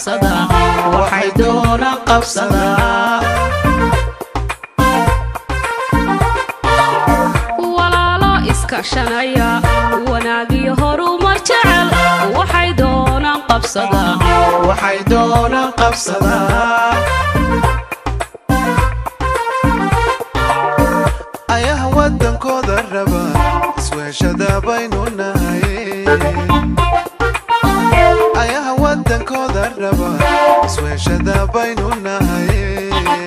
qabsadaa waxay doonaan qabsadaa walaalo iskashanaya wanaagiyo horumar jecel waxay doonaan qabsadaa waxay doonaan qabsadaa ayaha wadankooda raba isweeshada baynu nahay ayaha wadankooda raba isweeshada baynu nahay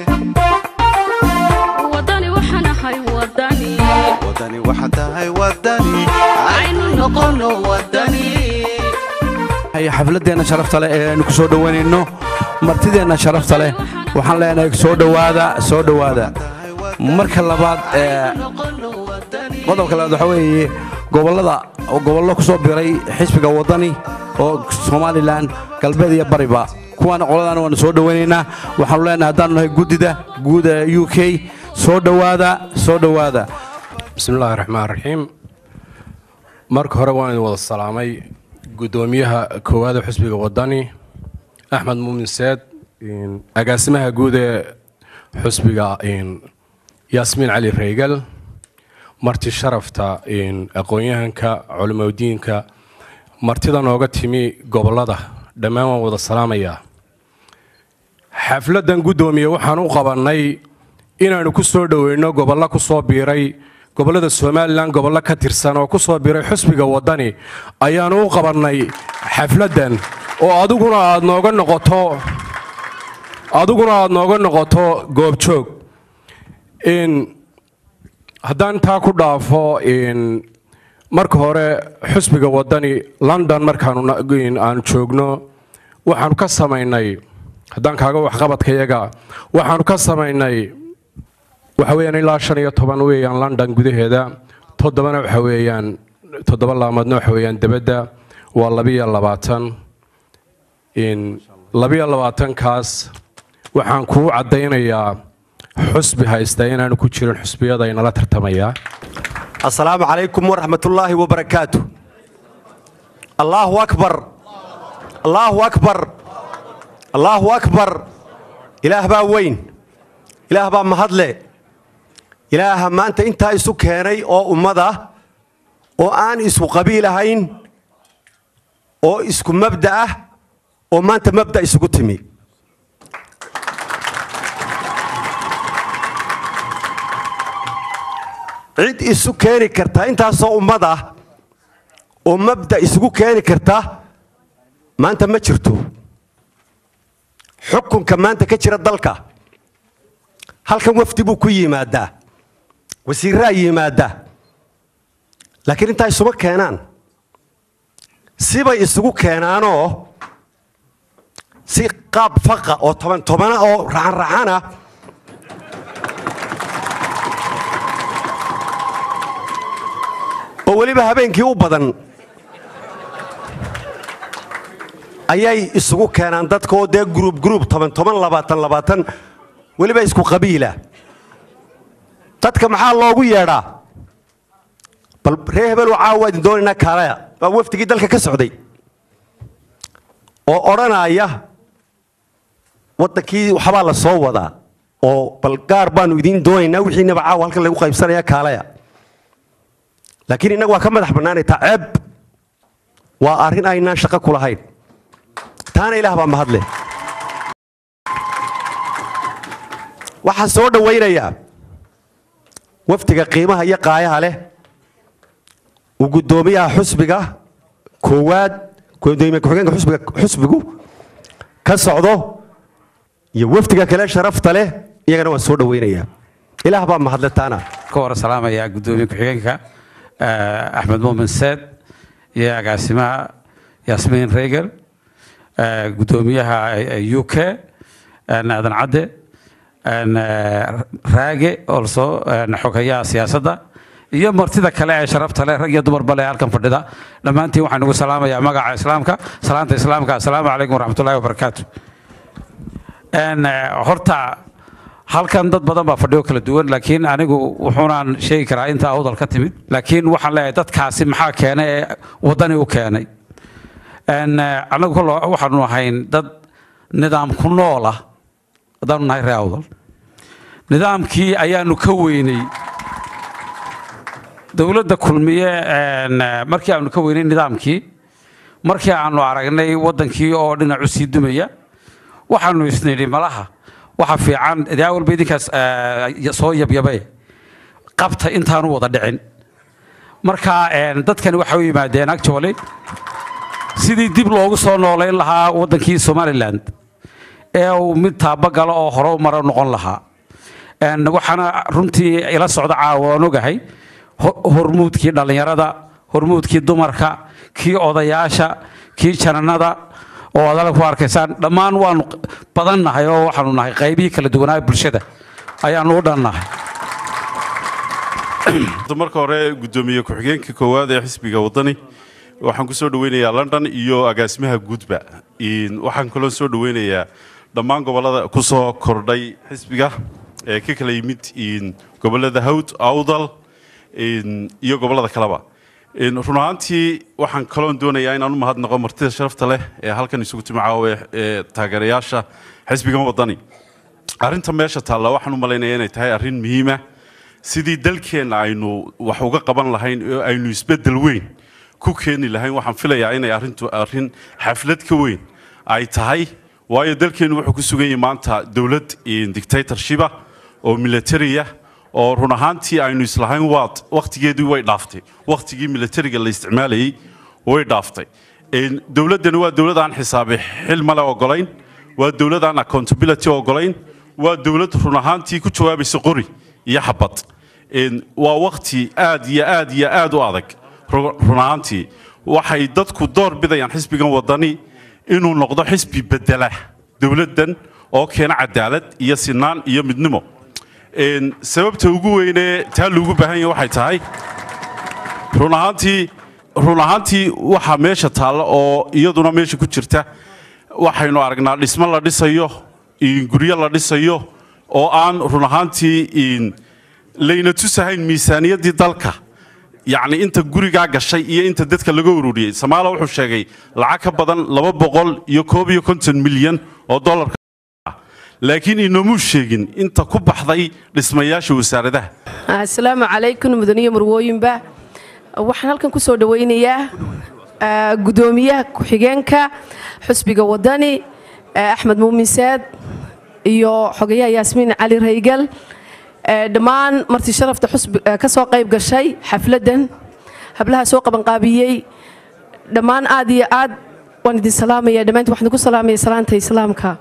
wadani waxaan ahay wadani wadani waxa tahay wadani aynu noqono wadani haya xafladeenna sharafta leh ee aynu ku soo dhowaynayno martideenna sharafta leh waxaan leenahay soo dhowaada soo dhowaada marka labaad ee noqono wadani qodobka labaad waxaa weeye gobollada gobollo ku soo biray xisbiga waddani oo somalilan galbeed iyo bariba kuwaana qoladaana waanu soo dhowaynaynaa waxaanu leenahay haddaanu nahay guddida guud ee u k soo dhowaada soo dhowaada bismillaahi raxmaan raxiim marka hore waan idin wada salaamay guddoomiyaha koowaada xusbiga wadani axmed muumin seed agaasimaha guud ee xusbiga yaasmiin cali reygal marti sharafta aqoon-yahanka culimadiinka martida nooga timi gobollada dhammaan waan wada salaamayaa xafladdan guddoomiye waxaan u qabannay inaannu ku soo dhoweyno gobollo ku soo biiray gobollada somalilan gobollo ka tirsan oo ku soo biiray xusbiga waddani ayaannu u qabannay xafladdan oo adiguna aad nooga noqoto adiguna aad nooga noqoto goobjoog haddaan taa ku dhaafo marka hore xusbiga waddani london markaanu aanu joogno waxaanu ka samaynay haddaan kaaga waxqabadkayaga waxaanu ka samaynay waxa weeyaan ilaa shan iyo toban weeyaan london gudaheeda toddobana waxa weeyaan toddoba laamoodna waxa weeyaan debadda waa labiyo labaatan labiyo labaatankaas waxaan kuu caddaynayaa xusbi haysta inaanu ku jirin xusbiyada inala tartamayaa السلام عليكم ورحمة الله وبركاته الله أكبر الله أكبر الله أكبر إله با وين إله با مهدلة إله ما أنت أنت إسو كيني أو أمدا أو آن إسو قبيلة هين أو إسكو مبدأ أو ما أنت مبدأ إسو تمي cid isu keeni karta intaasoo ummad ah oo mabda isugu keeni karta maanta ma jirto xukunka maanta ka jira dalka halkan wafdi buu ku yimaadaa wasiiraa yimaaddaa laakiin intaa isuma keenaan sibay isugu keenaanoo si qaab faqa oo toban tobana oo raxanraxana oo weliba habeenkii u badan ayay isugu keenaan dadka oo dee gruub gruub toban toban labaatan labaatan weliba isku qabiila dadka maxaa loogu yeedhaa bal ree hebel caawa idin doonaynaa kaalaya waa wafdigii dalka ka socday oo odhanaya waddankii waxbaa la soo wadaa oo bal gaar baanu idiin doonaynaa wixiinaba caawa halkan lagu qaybsanaya kaalaya laakiin innagu waa ka madax bannaanaytaa ceeb waa arrin aynaan shaqo ku lahayn taana ilaah baa mahadle waxaan soo dhowaynayaa wafdiga qiimaha iyo qaayaha leh uu guddoomiyaha xusbiga koowaad gudoomiye ku-xigeenka xusbiga xusbigu ka socdo iyo wafdiga kale sharafta leh iyagana waan soo dhowaynayaa ilaah baa mahadle taana ka hor salaamaya guddoomiye ku-xigeenka axmed muumin seed iyo agaasimaha yaasmiin reygel guddoomiyaha u k aadan cadde raage olso xogeyaha siyaasadda iyo martida kale ee sharafta leh rag iyo dumarba leh halkan fadhida dhammaantiin waxaan ugu salaamayaa magaca islaamka salaanta islaamka assalaamu calaykum waraxmatullahi wabarakaatu horta halkan dad badan baa fadhiyo kala duwan laakiin anigu wuxuunaan sheegi karaa intaa awdal ka timid laakiin waxaan leeyahay dadkaasi maxaa keenay ee waddani u keenay anagu kol waxaanu ahayn dad nidaam ku nool ah haddaanu nahay ree awdal nidaamkii ayaanu ka weynay dowladda kulmiye een, eh, markii aanu ka weynay nidaamkii markii aanu aragnay waddankii oo dhinacu sii dumaya waxaanu isnidhi malaha waxa fiican dee awalba idinkaas eh, soo yabyabay qabta intaanu wada dhicin marka een, dadkani waxay u yimaadeen actually sidii dib loogu soo noolayn lahaa waddankii somaliland ee uu mid taabagalo oo hore u maro noqon lahaa Een, waxaana runtii ila socda caawa waan ogahay ho- hormuudkii dhallinyarada hormuudkii dumarka kii odayaasha kii jananada oo aad halkan ku arkaysaan dhammaan waanu badannahay oo waxaanu nahay qaybihii kala duwanaa bulshada ayaanu u dhannahay marka hore gudoomiye ku-xigeenka koowaad ee xisbiga wadani waxaan ku soo dhaweynayaa london iyo agaasimaha guudba In- waxaan kaloo soo dhaweynayaa dhammaan gobolada ku soo kordhay xisbiga ee ka kala yimid in gobolada hawd awdal in- iyo gobolada kaleba In run ahaantii waxaan kaloon doonayaa inaan u mahadnaqo martida sharafta leh ee halkan isugu timi caawa ee taageerayaasha xisbigan wadani arrinta meesha taalla waxaan u malaynayaa inay tahay arrin muhiima sidii dalkeenna aynu wax uga qaban lahayn oo aynu isbeddel weyn ku keeni lahayn waxaan filayaa inay arrintu arrin xaflad ka weyn ay tahay waayo dalkeennu wuxuu ku sugan yahay maanta dowlad dictatorshipa oo militariya oo run ahaantii aynu islahayn waad wakhtigeedii way dhaaftay wakhtigii militariga la isticmaalayay way dhaaftay Een, dowladdani waa dowlad aan xisaabi xil male ogolayn waa dowlad aan accountability ogolayn waa dowlad run ahaantii ku jawaabaysa qori iyo xabad Een, waa wakhti aad iyo aad iyo aad u adag ru- run ahaantii waxay dadku door bidayaan xisbigan wadani inuu noqdo xisbi bedela dowladdan oo keena cadaalad iyo sinaan iyo midnimo Een, sababta ugu weynee taa loogu baahan yahay waxay tahay run ahaantii run ahaantii waxaa meesha taalla oo iyaduna meesha ku jirta waxaynu aragnaa dhismo la dhisayo in guryo la dhisayo oo aan run ahaantii in layna tusahayn miisaaniyaddii dalka yacni inta gurigaa gashay iyo inta dadka laga ururiyey samaala wuxuu sheegay lacag ka badan laba boqol iyo koob iyo konton milyan oo dollarka laakiin inoomuu sheegin inta ku baxday dhismayaasha wasaaradaha asalaamu calaykum mudaniyo marwooyinba waxaan halkan ku soo dhawaynayaa ah, gudoomiyaha ku-xigeenka xusbiga wadani ah, axmed muumin saad iyo xogayaha yaasmiin cali raygal eh, dhammaan marti sharafta xusbi eh, ka soo qayb gashay xafladdan hablaha soo qabanqaabiyey dhammaan aad iyo aad waan idin salaamaya dhammaantiin waxaan idinku salaamaya salaanta islaamka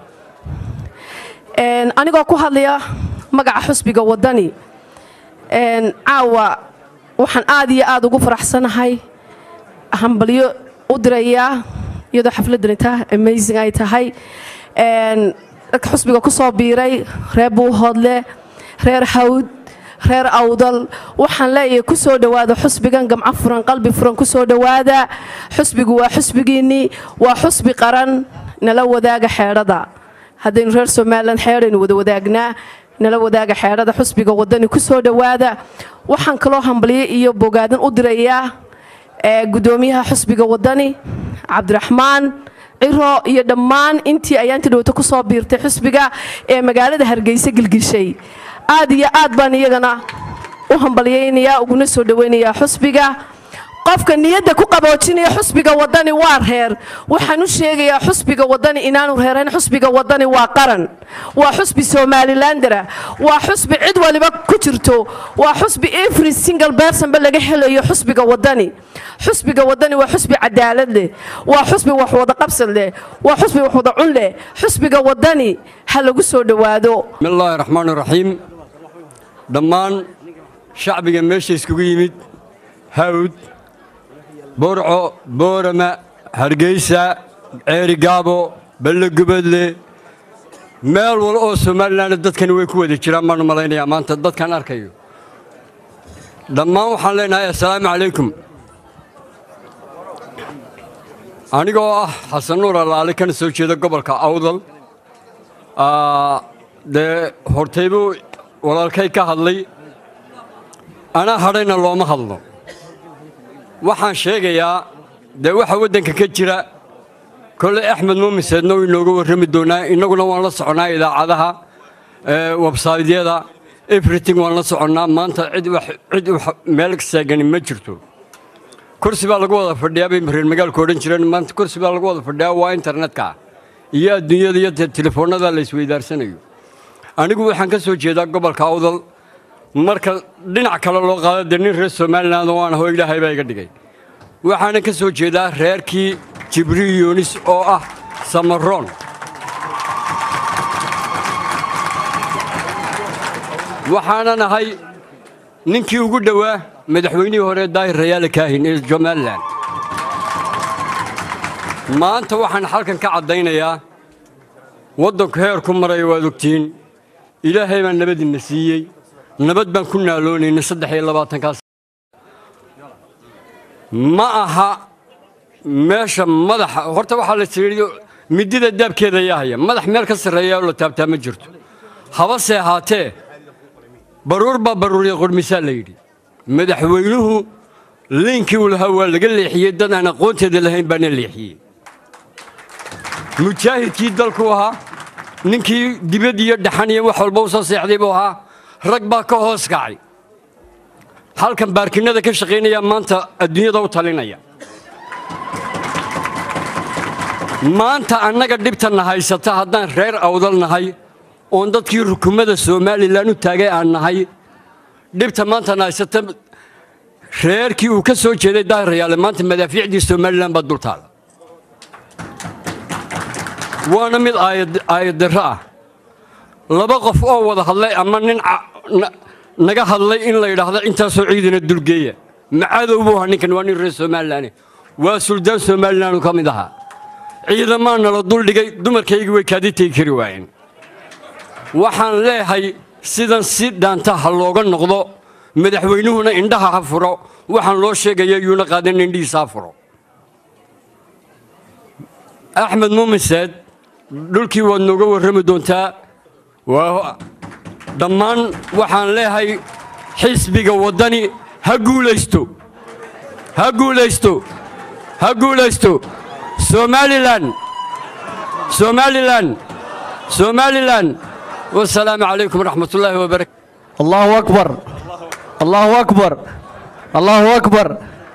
Een, anigoo ku hadlaya magaca xusbiga wadani Een, caawa waxaan aad iyo aad ugu faraxsanahay hambalyo u dirayaa iyadoo xafladani tahay amazing ay tahay Een, dadka xusbiga ku soo biiray reer buuhoodle reer hawd reer awdal waxaan leeyahay ku soo dhowaada xusbigan gamco furan qalbi furan ku soo dhowaada xusbigu waa xusbigiinnii waa xusbi qaran nala wadaaga xeedhada haddaynu reer somalilan xeedhaynu wada wadaagnaa nala wadaaga xeedhada xusbiga wadani ku soo dhowaada waxaan kaloo hambalyo iyo bogaadan u dirayaa ee, gudoomiyaha xusbiga wadani cabdiraxmaan ciro iyo dhammaan intii ayaanti dhowto ku soo biirtay xusbiga ee magaalada hargeysa gilgishay aad iyo aad baan iyagana u hambalyaynayaa uguna soo dhowaynayaa xusbiga qofka niyadda ku qaboojinaya xusbiga wadani waa reer waxaan u sheegayaa xusbiga wadani inaanu reerayn xusbiga wadani waa qaran waa xusbi somalilandera waa xusbi cid waliba ku jirto waa xusbi every single personba laga helayo xusbiga wadani xusbiga wadani waa xusbi cadaalad leh waa xusbi wax wada qabsan leh waa xusbi wax wada cun leh xusbiga wadani ha lagu soo dhowaado بسم الله الرحمن الرحيم dhammaan shacbiga meesha iskugu yimid hawd burco boorama hargeysa ceeri gaabo balle gubadle meel wal oo somalilan dadkani way ku wada jiraan baan u malaynayaa maanta dadkan arkayo dhammaan waxaan leenahay assalaamu calaykum anigoo ah xasan nuur allaale kana soo jeeda gobolka awdal Aa, dee hortaybuu walaalkay ka hadlay anaa hadhayna looma hadlo waxaan sheegayaa dee waxa waddanka ka jira kole axmed muumiseedna wuu inooga warrami doonaa innaguna waan la soconnaa idaacadaha ee, websaydyada everything waan la soconnaa maanta cid wax cid wax meel seegani ma jirto kursi baa lagu wada fadhiyaa bay reer magaalku odhan jireen maanta kursi baa lagu wada fadhiyaa waa internetka iyo adduunyada iyo te- telefoonnada la isweydaarsanayo anigu waxaan ka soo jeedaa gobolka awdal marka dhinac kale loo qaado dee nin reer somaliland oo aan aho ilaahay baa iga dhigay waxaana ka soo jeedaa reerkii jibriil yunis oo ah samaroon waxaanan ahay ninkii ugu dhowaa madaxweynihii hore daahir rayaale kaahin ee somalilan maanta waxaan halkan ka caddaynayaa waddanku heer ku maraya waad ogtihiin ilaahay baa nabadina siiyey nabad baan ku naaloonaynay saddex iyo labaatankaas ma aha meesha madaxa horta waxaa la tihi midida daabkeeda ayaa haya madax meel ka sarreeya oo la taabtaa ma jirto habase ahaatee baruur baa baruuriya qurmisaa la yidhi madaxweynuhu liinkii uu lahaa waa laga leexiyey dad aan aqoonteeda lahayn baana leexiyey mujaahidkii dalku ahaa ninkii dibad iyo dhaxan iyo wax walba u soo seexday buu ahaa rag baa ka hoos kacay halkan baarkinada ka shaqaynaya maanta adduunyada u talinaya maanta annaga dhibtanna haysata haddaan reer awdal nahay oon dadkii rukumada somalilan u taagay aan nahay dhibta maantana haysata reerkii uu ka soo jeeday daahirayaale maanta madaafiicdii somalilan baa dul taala waana mid aayad- aayaddarro ah laba qof oo wada hadlay ama nin ca- na- naga hadlay in la yidhaahdo intaasoo ciidana dulgeeya macadow buu ahaa ninkan waa nin reer somalilan waa suldaan somalilan ka mid ahaa ciidamaa nala duldhigay dumarkaygii way kaadi tegi kari waayeen waxaan leeyahay sidan si dhaanta ha looga noqdo madaxweynuhuna indhaha ha furo waxaan loo sheegaya yuuna qaadan indhihiisa ha furo axmed muumiseed dhulkii waad nooga warrami doontaa waa dhammaan waxaan leeyahay xisbiga waddani ha guulaysto ha guulaysto ha guulaysto somalilan somalilan somalilan wasalaamu calaykum waraxmat ullaahi wabarakatu allahu akbar allahu akbar allahu akbar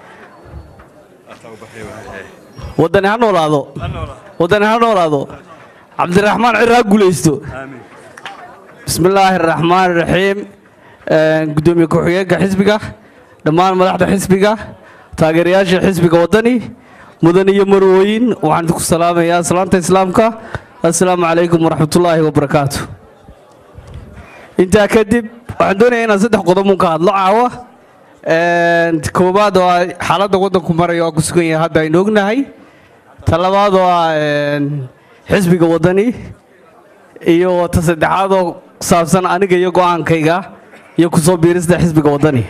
waddani ha noolaado waddani ha noolaado cabdiraxmaan cir ha guulaysto bismi illaahi araxmaan iraxiim gudoomiye ku-xigeenka xisbiga dhammaan madaxda xisbiga taageerayaasha xisbiga waddani mudan iyo marwooyin waxaan idinku salaamayaa salaanta islaamka assalaamu calaykum waraxmatullaahi wabarakaatu intaa kadib waxaan doonayaa inaan saddex qodob un ka hadlo caawa koowaad oo ah xaaladda waddanku maraya oo ku sugan yahay hadda aynu ognahay ta labaad oo ah xisbiga waddani iyo ta saddexaad oo ku saabsan aniga iyo go'aankayga iyo ku soo biirista xisbiga waddani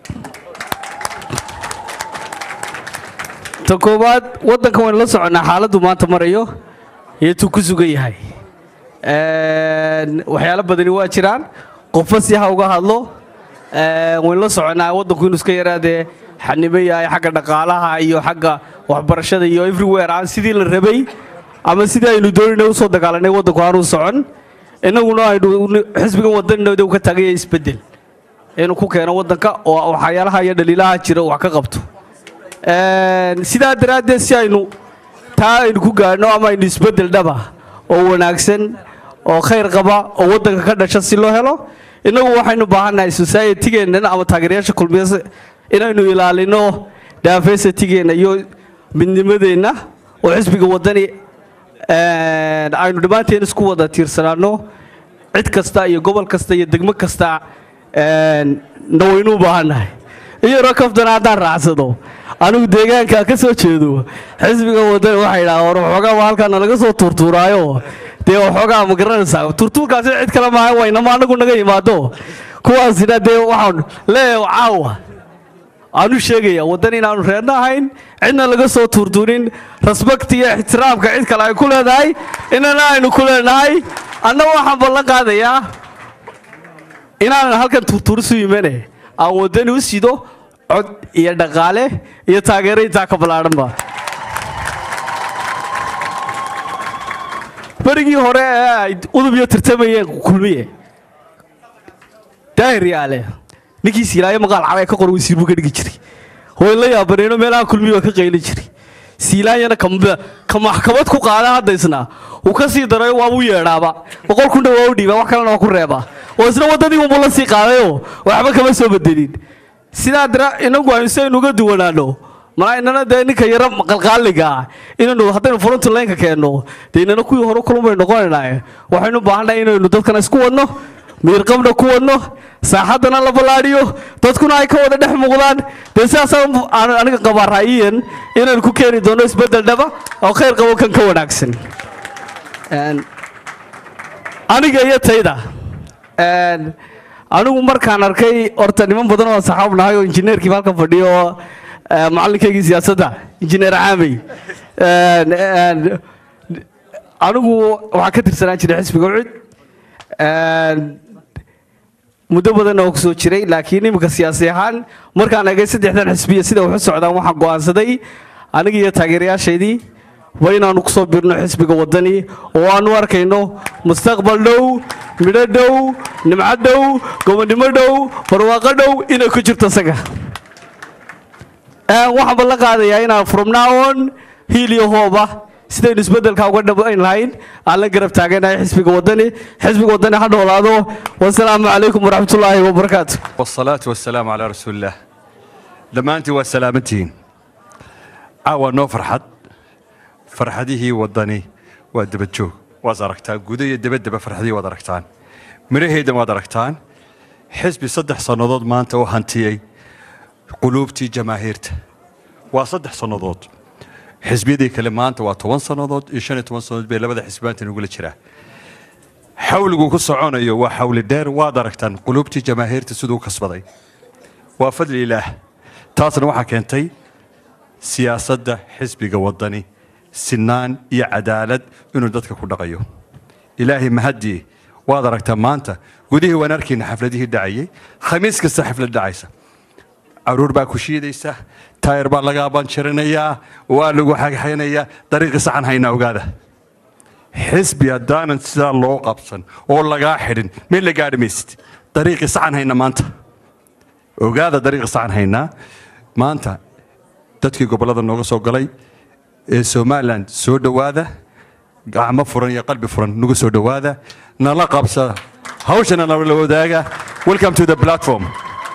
ta koowaad waddanka waynu la soconnaa xaaladdu maanta marayo iyo tuu ku sugan yahay waxyaalo badani waa jiraan qofba si ha uga hadlo waynu la soconnaa waddanku inuu iska yaraadee xanibo yahay xagga dhaqaalaha iyo xagga waxbarashada iyo everywhere aan sidii la rabay ama sidii aynu doonayna usoo dagaalanay waddanku aanuu socon innaguna aynu xisbigan waddaninooda ka taagaya isbeddel inuu ku keeno waddanka oo waxyaalaha iyo dhaliilaha jira wax ka qabto sidaa daraaddeed si aynu taa aynu ku gaadhno ama aynu isbeddel dhaba oo wanaagsan oo khayr qaba oo waddanka ka dhasha si loo helo innagu waxaynu baahannahay societygeennan ama taageerayaasha kulmiya inaynu ilaalino diversitygeenna iyo midnimadeenna oo xisbiga waddani aynu dhammaanteen isku wada tiirsanaano cid kasta iyo gobol kasta iyo degmo kasta na waynu u baahannahay iyaroo kaftana haddaan raacsado anigu deegaanka ka soo jeedo xisbiga waddani waxay idhaha war waxoogaa waa halkaa nalaga soo tuurtuuraayo dee waxoogaa ma garanaysaa tuurtuurkaasi cid kale maaha waynama anagu naga yimaado kuwaasina dee waxaan leeyahay caawa aanu sheegaya waddan inaanu reerna ahayn cidna laga soo tuurtuurin respect iyo ixtiraamka cid kale ay ku leedahay inana aynu ku leenahay anna waxaan ballan qaadayaa inaanan halkan tuurtuurisu yimane aan waddani u sido cod iyo dhaqaale iyo taageero intaa ka ballaadhanba berigii hore ee ay udub iyo tartamayeen kulmiye daahir yaale ninkii siilaayo maqaal cabay ka qor wasiir buu ka dhigi jiray way la yaabaneeno meelaha kulmiye waa ka qayli jiray siilaanyana kamba- ka maxkamad ku qaada haddaysna uu ka sii darayo waabuu yeedhaaba boqol kun dha waa u dhiibaa wax kalena waa ku reebaa oo isna waddadii unbuu la sii qaadayoo waxba kama soo bedelin sidaa dara inagu aynu si aynu uga duwanaano malaa inana dee ninka yaro qalqaaliga ah inaynu haddaynu fronti laynka keenno dee inana kuwii hore kulun baynu noqonaynaa waxaynu u baahannahay inaynu dadkana isku wadno miirqabna ku wadno saaxaddana la ballaadhiyo dadkuna ay ka wada dhex muuqdaan dee sidaasaan aan aniga qabaa ra'yiyan inaynu ku keeni doono isbeddel dhaba oo khayr qabo kan ka wanaagsan Een, aniga iyo tayda Een, anigu markaan arkay horta niman badan oo saxaab nahay oo injineerkiiba halkan fadhiyo oo eh, macalinkaygii siyaasadda injineer caamey Een, een, anigu waxaan ka tirsanaan jiray xisbiga ucid Een, muddo badan oo kusoo jiray laakiin iminka siyaasi ahaan markaan eegay saddexdan xisbiya sida wax u socdaan waxaan go'aansaday aniga iyo taageerayaashaydii waa inaanu kusoo birno xisbiga waddani oo aanu arkayno mustaqbal dhow midho dhow nimco dhow gobonnimo dhow barwaaqo dhow inay ku jirto isaga Een, waxaan ballan qaadayaa inaan from now on hiil iyo hooba sidaynu isbeddelka uga dhabayn lahayn aan la garab taaganahay xisbiga waddani xisbiga waddani ha noolaado wasalaamu calaykum waraxmatullaahi wabarakaatu والصلاة والسلام على رسول الله دمانتي وسلامتين عاوى نو فرحد فرحديه ودني ودبجو وزركتان قودية دبدبة فرحديه ودركتان مريهيدا ودركتان حزبي صدح صنودود ما انت وهانتيي قلوبتي جماهيرته وصدح صنودود حزبيدي كلمات وطوان صنودود إيشان طوان صنودود بي لبدا حزبانتي نقول جراه xawligu ku soconayo waa xawli dheer waad aragtaan qulubtii jamaahiirta siduu kasbaday waa fadli ilaah taasna waxaa keentay siyaasadda xisbiga waddani sinaan iyo cadaalad inuu dadka ku dhaqayo ilaahay mahadii waad aragtaa maanta gudihii waan arkayna xafladihii dhacayay khamiis kasta xaflad dhacaysa caruur baa ku shiidaysa taayir baa laga abanjarinayaa waa lagu xagxaynayaa dariiqi saxan hayna ogaada xisbi haddaanan sidaa loo qabsan oo lagaa xidhin meel la gaadhi maysid dariiqii saxan hayna maanta ogaada dariiqii saxan haynaa maanta dadkii gobollada nooga soo galay ee somalilan soo dhowaada gacmo furan iyo qalbi furan nagu soo dhowaada nala qabsada hawshana nala wadaaga welcome to the platform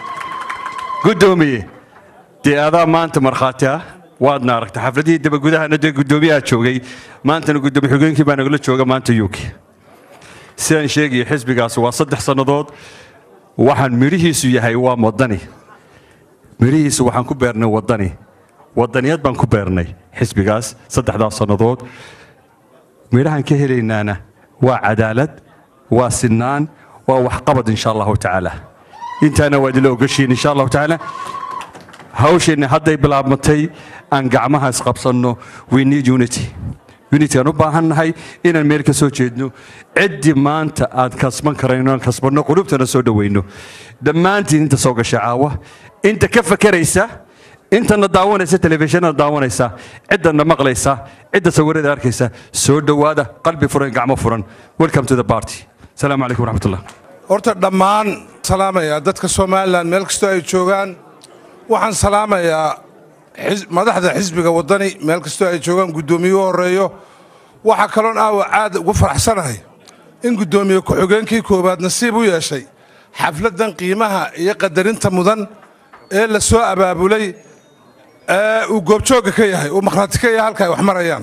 guddoomiye dee adaa maanta markhaati ah waadna aragta xafladihii dabagudahana dee guddoomiyaha joogay maantana guddoomiye xogeenkii baa nagala jooga maanta uk sidaan sheegaya xisbigaas waa saddex sannadood waxaan midhihiisu yahay waa waddani midhihiisu waxaan ku beernay waddani waddaniyad baan ku beernay xisbigaas saddexdaas sannadood midhahan ka helaynaana waa cadaalad waa sinaan waa waxqabad insha allahu tacaala intaana waa idinla ogashiin insha allahu tacaala hawsheenna hadday bilaabmatay aan gacmaha isqabsanno we need unity unity aan u baahannahay inaan meel ka soo jeedno ciddii maanta aan kasban karayno aan kasbanno qulubtana soo dhowayno dhammaantiin inta soo gasha caawa inta ka fakeraysa intana daawanaysa telefishinada daawanaysa ciddana maqlaysa cidda sawirada arkaysa soo dhowaada qalbi furan gacmo furan welcome to the party asalaamu calaykum waraxmatullah horta dhammaan salaamayaa dadka somalilan meel kastoo ay joogaan waxaan salaamayaa xis- madaxda xisbiga waddani meel kastoo ay joogaan guddoomiyuhu horreeyo waxaa kaloon aawa aad ugu faraxsanahay in guddoomiye ku-xigeenkii koowaad nasiib u yeeshay xafladdan qiimaha iyo qadarinta mudan ee la soo abaabulay ee uu goobjoogga ka yahay uu makhraati ka yahay halka ay wax marayaan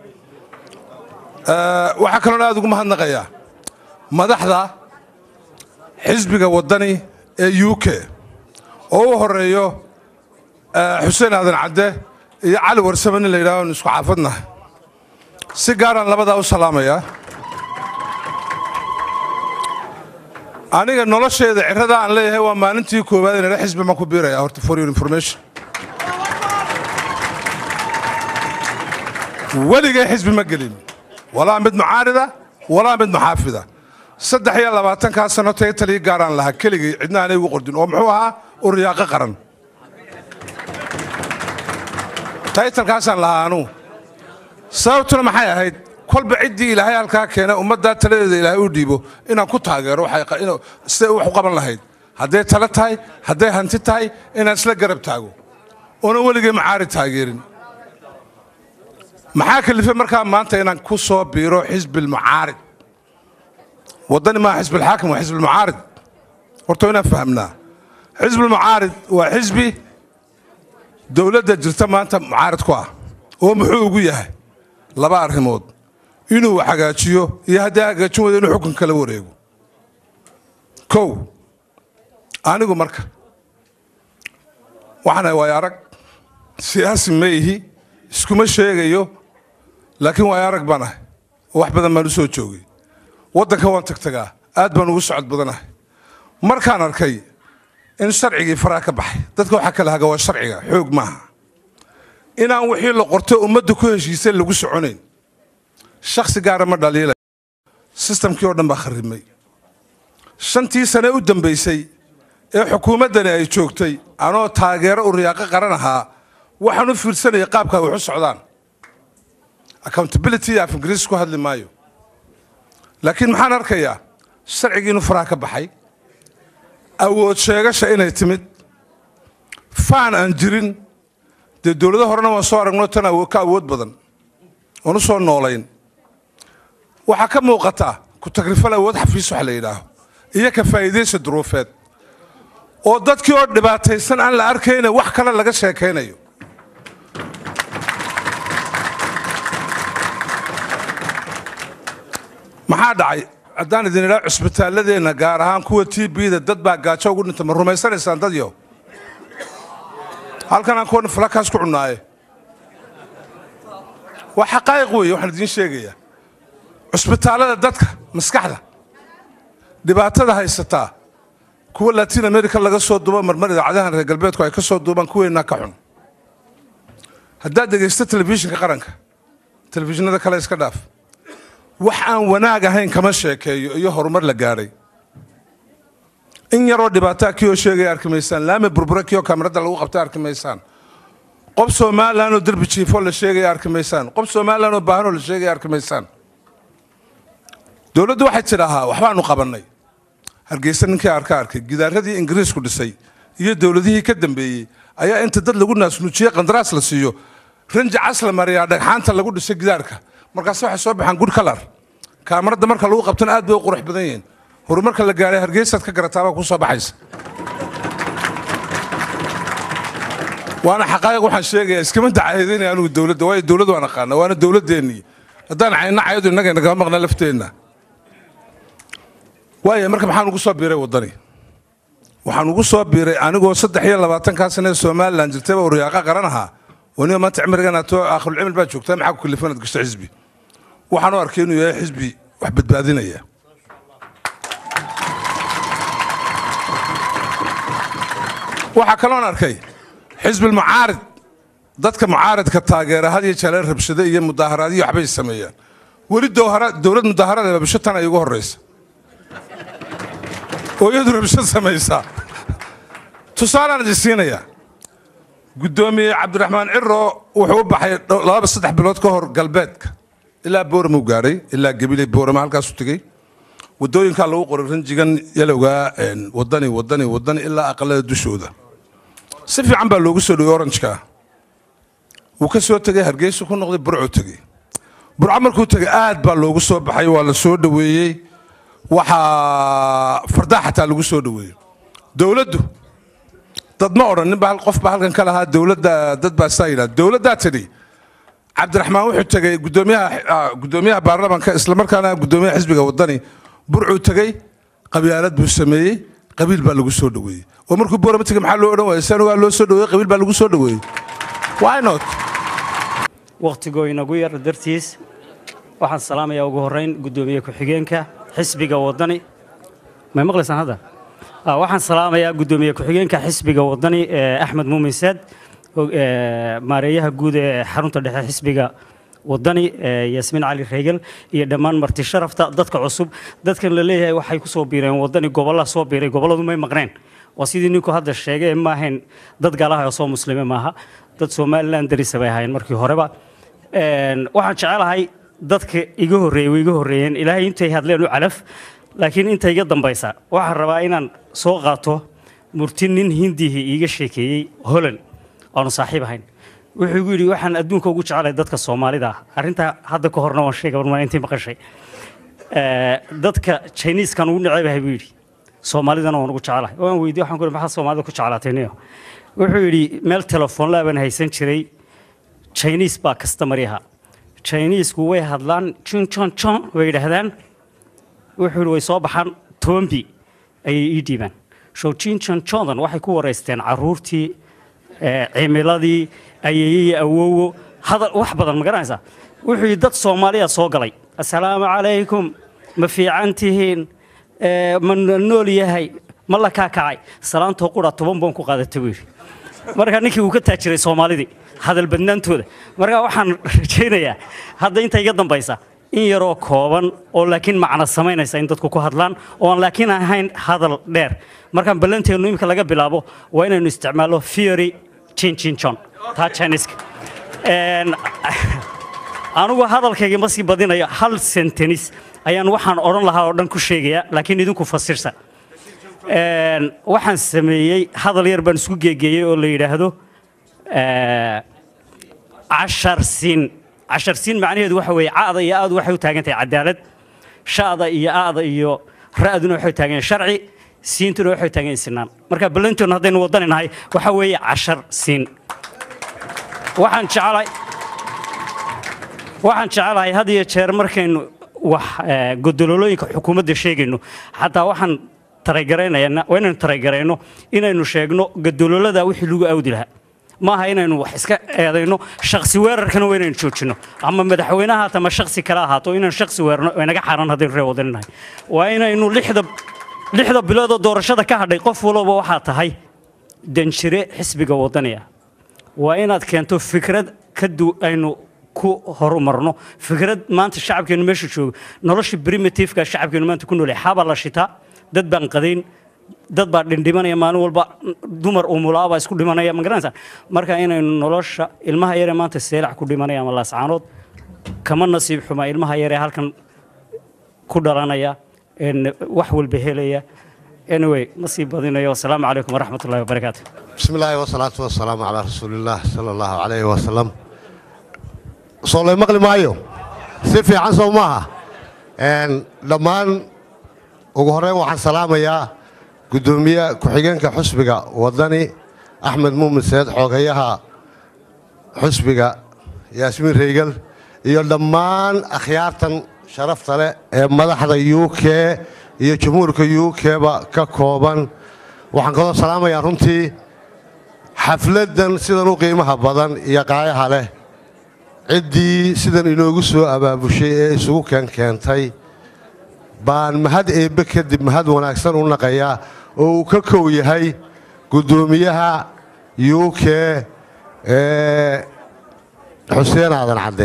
Ee, waxaa kaloon aad ugu mahadnaqayaa madaxda xisbiga waddani ee u k oo u horeeyo eh, xuseen aadan cadde iyo cali warsame nin la yidhahdo isku xaafadnahay si gaaraan labadaa u salaamayaa aniga nolosheeda cirrada aan leeyahay waa maalintii koowaad inala xisbi baan ku biiraya horta for your information weligay xisbi ma gelin walaa mid mucaarida walaa mid muxaafida saddex iyo labaatankaa sano tay talii gaaraan lahaa keligay cidna aanay ugu qordin oo muxuu ahaa uryaaqo qaran taytalkaasaan lahaa anugu sababtuna maxay ahayd kolba ciddii ilaahay halkaa keena ummaddaa taladeeda ilaahay u dhiibo inaan ku taageero waxay qa- inuu- siday wax u qaban lahayd hadday talo tahay hadday hanti tahay inaan isla garab taago oonan weligay macaari taageerin maxaa kalifay markaa maanta inaan ku soo biiro xisbilmucaarid waddani maa xisbilxaakim waa xisbilmucaarid horta inaan fahamnaa xisbilmucaarid waa xisbi dowladda jirta maanta mucaarid ku ah oo muxuu ugu yahay laba arrimood inuu wax hagaajiyo iyo haddii hagaajin wada inuu xukun kala wareego kow anigu marka waxaan ahay waayo arag siyaasi ma ihi iskuma sheegayo laakiin waayo arag baan ahay oo wax badan baan u soo joogay waddanka waan tagtagaa aad baan ugu socod badanahay markaan arkay in sharcigii faraha ka baxay dadka waxaa kala haga waa sharciga xoog maaha inaan wixii la qortay ummadda ku heshiisay lagu soconayn shakhsi gaara ma dhaliilay sistamkii oo dhan baa kharrimay shantii sane u dambaysay ee xukuumaddani ay joogtay anoo taageero u riyaaqo qaran ahaa waxaan u fiirsanaya qaabka ay wax u socdaan accountability af ingiriis ku hadli maayo laakiin maxaan arkayaa sharcigii inuu faraha ka baxay awood sheegasha inay timid faan aan jirin dee dowlado horena waan soo aragno tan awo- ka awood badan oon u soo noolayn waxaa ka muuqata ku tagrifal awood xafiis wax la yidhaaho iyo ka faa'iidaysa duruufeed oo dadkii oo dhibaataysan aan la arkayna wax kale laga sheekaynayo maxaa dhacay haddaan idin idhaa cusbitaalladeenna gaar ahaan kuwa t bda dad baa gaajo ugu dhinta ma rumaysanaysaan dad yo halkan aan kuwan falakaas ku cunnaaye waa xaqaa'iq weeye waxaan idiin sheegayaa cusbitaallada dadka maskaxda dhibaatada haysataa kuwa latin america laga soo duubo marmar idaacadahan reer galbeedku ay ka soo duubaan kuweennaa ka xun haddaad dhegaysto telefishinka qaranka telefishinada kale iska dhaaf wax aan wanaag ahayn kama sheekeeyo iyo horumar la gaadhay in yaroo dhibaataa kii oo sheegaya arki maysaan laami burbura kii oo kaamirada lagu qabtay arki maysaan qof somalilan oo derbi jiifoo la sheegaya arki maysaan qof somalilan oo baahanoo la sheegaya arki maysaan dowladdu waxay tidhaahaa waxbaanu qabannay hargeysa ninkii arka arkay gidaaradii ingiriisku dhisay iyo dowladihii ka dambeeyey ayaa inta dad lagu naasnuujiyey qandaraas la siiyo ranji cas la mariyaa dhagxaanta lagu dhisay gidaarka markaase waxay soo baxaan good kalar kaamarada marka lagu qabtana aad bay u qurux badan yihiin horumarka la gaadhay hargeysaad ka garataabaa ku soo baxaysa waana xaqaa'iq waxaan sheegayaa iskama dacaydinaya anigu dowladda waayo dowladda waan aqaana waana dowladdeennii haddaan cayna cayadu innaga nagama maqna lafteenna waaya marka maxaan ugu soo biiray waddani waxaan ugu soo biiray anigoo saddex iyo labaatankaa sane ee somalilan jirtayba uriyaaqa qaran ahaa waniba maanta cimrigan ato aakhirulcimil baa joogtaa maxaa ku kalifan inaad gashto xisbi waxaan u arkay inuu yahay xisbi wax badbaadinaya waxaa kaloon arkay xisbil mucaarid dadka mucaaridka taageera had iyo jeer rabshado iyo mudaaharaadyo waxbay sameeyaan weli dowhara- dowlad mudaaharaad rabsho tan ay ugu horraysa oo iyadu rabshad samaysaa tusaalaan idin siinayaa guddoomiye cabdiraxmaan ciro wuxuu u baxay dho- laba saddex bilood ka hor galbeedka ilaa booram uu gaadhay ilaa gebile boorama halkaasuu tegey waddooyinkaa lagu qoray ranjigan yalowgaa een, waddani waddani waddani ilaa aqalada dushooda si fiican baa loogu soo dhowey oranjka wuu ka soo tegey hargeysa ku noqday burcuu tegey burco markuu tegey aad baa loogu soo baxay waa la soo dhoweeyey waxaa fardaa xataa lagu soo dhoweeyey dowladdu dad ma odhan ninba hal qof baa halkan ka lahaa dowladda dad baa saa yidhaha dowladdaa tidhi cabdiraxmaan wuxuu tegey guddoomiyaha ah, guddoomiyaha baarlamaanka islamarkaana guddoomiyaha xisbiga waddani burcuu tegey qabyaalad buu sameeyey qabiil baa lagu soo dhoweeyey oo markuu boorama tegey maxaa loo odhan waayey san waa loo soo dhoweeyey qabiil baa lagu soo dhoweeyey why not wakhtigoo inagu yar dartiis waxaan salaamayaa ugu horrayn guddoomiye ku-xigeenka xisbiga waddani may maqlaysaan hadda Ah, waxaan salaamayaa guddoomiye ku-xigeenka xisbiga waddani ee axmed muumin saad og- ee, maareeyaha guud ee xarunta dhexe xisbiga waddani ee yaasmiin cali reegel iyo dhammaan marti sharafta dadka cusub dadkan la leeyahay waxay ku soo biireen waddani gobollaa soo biiray gobolladu may maqneen waa sidii ninku hadda sheegay ma ahayn dad gaalaha oo soo muslime maaha dad somalilan darisa bay ahaayeen markii horeba Een, waxaan jecelahay dadka iga horreeyey way iga horreeyeen ilaahay intay hadleen u calaf laakiin inta iga dambaysa waxaan rabaa inaan soo qaato murti nin hindihii iiga sheekeeyey holand aanu saaxiib ahayn wuxuu igu yidhi waxaan adduunka ugu jecelahay dadka soomaalida ah arrintaa hadda ka horna waan sheegay warmaan intii maqashay Eh, dadka chiniskan ugu necebahay buu yidhi soomaalidana waan ugu jecelahay waan weydiye waxaan ku yidhi maxaa soomaalida ku jeclaatay niyo wuxuu yidhi meel telefoon laabaan haysan jiray chinis baa kastamari ahaa chinisku way hadlaan jon jon jon way yidhaahdaan wuxuu yidhi way soo baxaan tombi ayay ii dhiibaan show jin jon jondan waxay ku waraysteen caruurtii eh, cimiladii ayeeyey awowo hadal wax badan ma garanaysaa wuxuu yidhi dad soomaaliya soo galay assalaamu calaykum ma fiican tihiin Eh, ma nool yahay ma la kaakacay salaantoo qura toban boon ku qaadatay buu yidhi marka ninkii uu ka taajiray soomaalidii hadal badnaantooda marka waxaan rajaynayaa hadda inta iga dambaysa in yaroo kooban oo laakiin macno samaynaysa in dadku ku hadlaan oo aan laakiin ahayn hadal dheer markaan ballanteennu imika laga bilaabo waa inaynu isticmaalno theory chinchinchon taa chiniska Een, anigu hadalkayga ma sii badinayo hal sentenis ayaan waxaan odhan lahaa oo dhan ku sheegayaa laakiin idinku fasirsa Een, waxaan sameeyey hadal yar baan isku geegeeyey oo la yidhaahdo eh, cashar siin cashar siin macnaheedu waxa weeye caada iyo aadu waxay u taagan tahay cadaalad sha'da iyo aada iyo ra'duna waxay u taagan yihiin sharci siintuna waxay u taagan yihiin sinaan marka ballantoona haddaynu wadani nahay waxa weeye cashar siin waxaan jecelahay waxaan jecelahay had iyo jeer markaynu wax eh, godololooyinka xukuumadda sheegayno xataa waxaan taragaraynayaa waa inaynu taragarayno inaynu sheegno godololada wixii lagu awdi lahaa maaha inaynu wax iska eedayno shaksi weerarkana waa inaynu joojino ama madaxweyne ahaato ama shaksi kale ahaato inaynu shaksi weerarno waa inaga xaaraan haddaynu ree wadaninahay waa inaynu lixda lixda biloodoo doorashada ka hadhay qof walba waxaa tahay danjire xisbiga wadani ah waa inaad keento fikrad ka du aynu ku horumarno fikrad maanta shacabkeenu meesha joogo nolosha primitiveka shacabkeenu maanta ku noolyahay xabaa la shitaa dad baan qadayn dad baa dhindhimanaya maalin walba dumar umulaa baa isku dhimanaya ma garanaysaa marka inaynu nolosha ilmaha yaree maanta seelac ku dhimanaya ama laascaanood kama nasiib xuma ilmaha yaree halkan ku dhalanaya een wax walba helaya anyway ma sii badinayo wasalaamu calaykum waraxmat ullahi wabarakaatu بسم الله والصلاة والسلام على رسول الله صلى الله عليه وسلم soo maqli maayo si fiican soo maaha Een, dhammaan ugu horreyn waxaan salaamayaa guddoomiye ku-xigeenka xusbiga wadani axmed muumin seed xoogayaha xusbiga yaasmiin reygel iyo dhammaan akhyaartan sharafta leh ee madaxda u k iyo jumhuurka u k-ba ka kooban waxaan kaloo salaamayaa runtii xafladdan sidan u qiimaha badan iyo qaayaha leh ciddii sidan inoogu soo abaabushay ee isugu keen keentay baan mahad eebbe kadib mahad wanaagsan u naqayaa oo uu ka kow yahay guddoomiyaha u k ee xuseen aadan cadde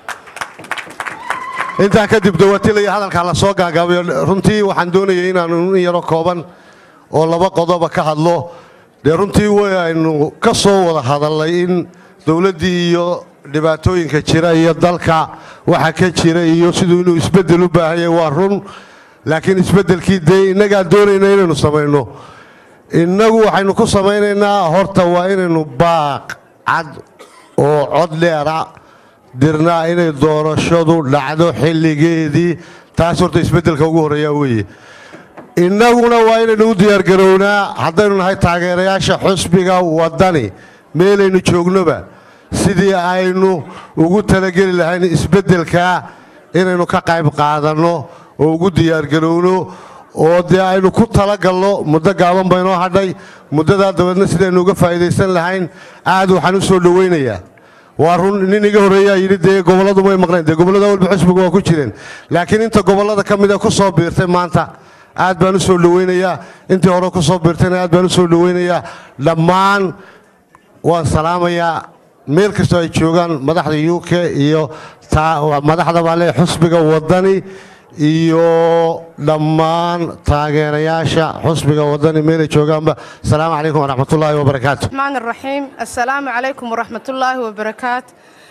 intaa kadib dawatilaya hadalkaa la soo gaagaabayo runtii waxaan doonayay inaanu in yaro kooban oo laba qodoba ka hadlo dee runtii waynu ka soo wada hadalnay in dowladdii iyo dhibaatooyinka jira iyo dalka waxa ka jira iyo siduu inuu isbeddel u baahanyay waa run laakiin isbeddelkii dee innagaa doonayna inaynu samayno innagu waxaynu ku samaynaynaa horta waa inaynu baaq cad oo cod dheera dirnaa inay doorashadu dhacdo xilligeedii taas horta isbeddelka ugu horreeyaa weeye innaguna waa inaynu u diyaargarownaa haddaynu nahay taageerayaasha xusbiga waddani meelaynu joognoba sidii aynu ugu talageli lahayn isbeddelkaa inaynu ka qayb qaadanno oo ugu diyaargarowno oo dee aynu ku talagalno muddo gaaban baynoo hadhay muddadaa dabeedna sidaynu uga faa'iidaysan lahayn aad waxaan u soo dhowaynayaa waa run nin iga horreeyaa yidhi dee gobolladu may maqnayn dee gobollada walba xusbiga waa ku jireen laakiin inta gobollada ka mida ku soo biirtay maanta aad baan u soo dhowaynayaa intii hore ku soo biirtayna aad baan u soo dhowaynayaa dhammaan waan salaamayaa meel kastoo ay joogaan madaxda u k iyo madaxda baale xusbiga waddani iyo dhammaan taageerayaasha xusbiga waddani meelay joogaanba asalaamu calaykum waraxmatullaahi wabarakaatu الرحمن الرحيم السلام عليكم ورحمة الله وبركاته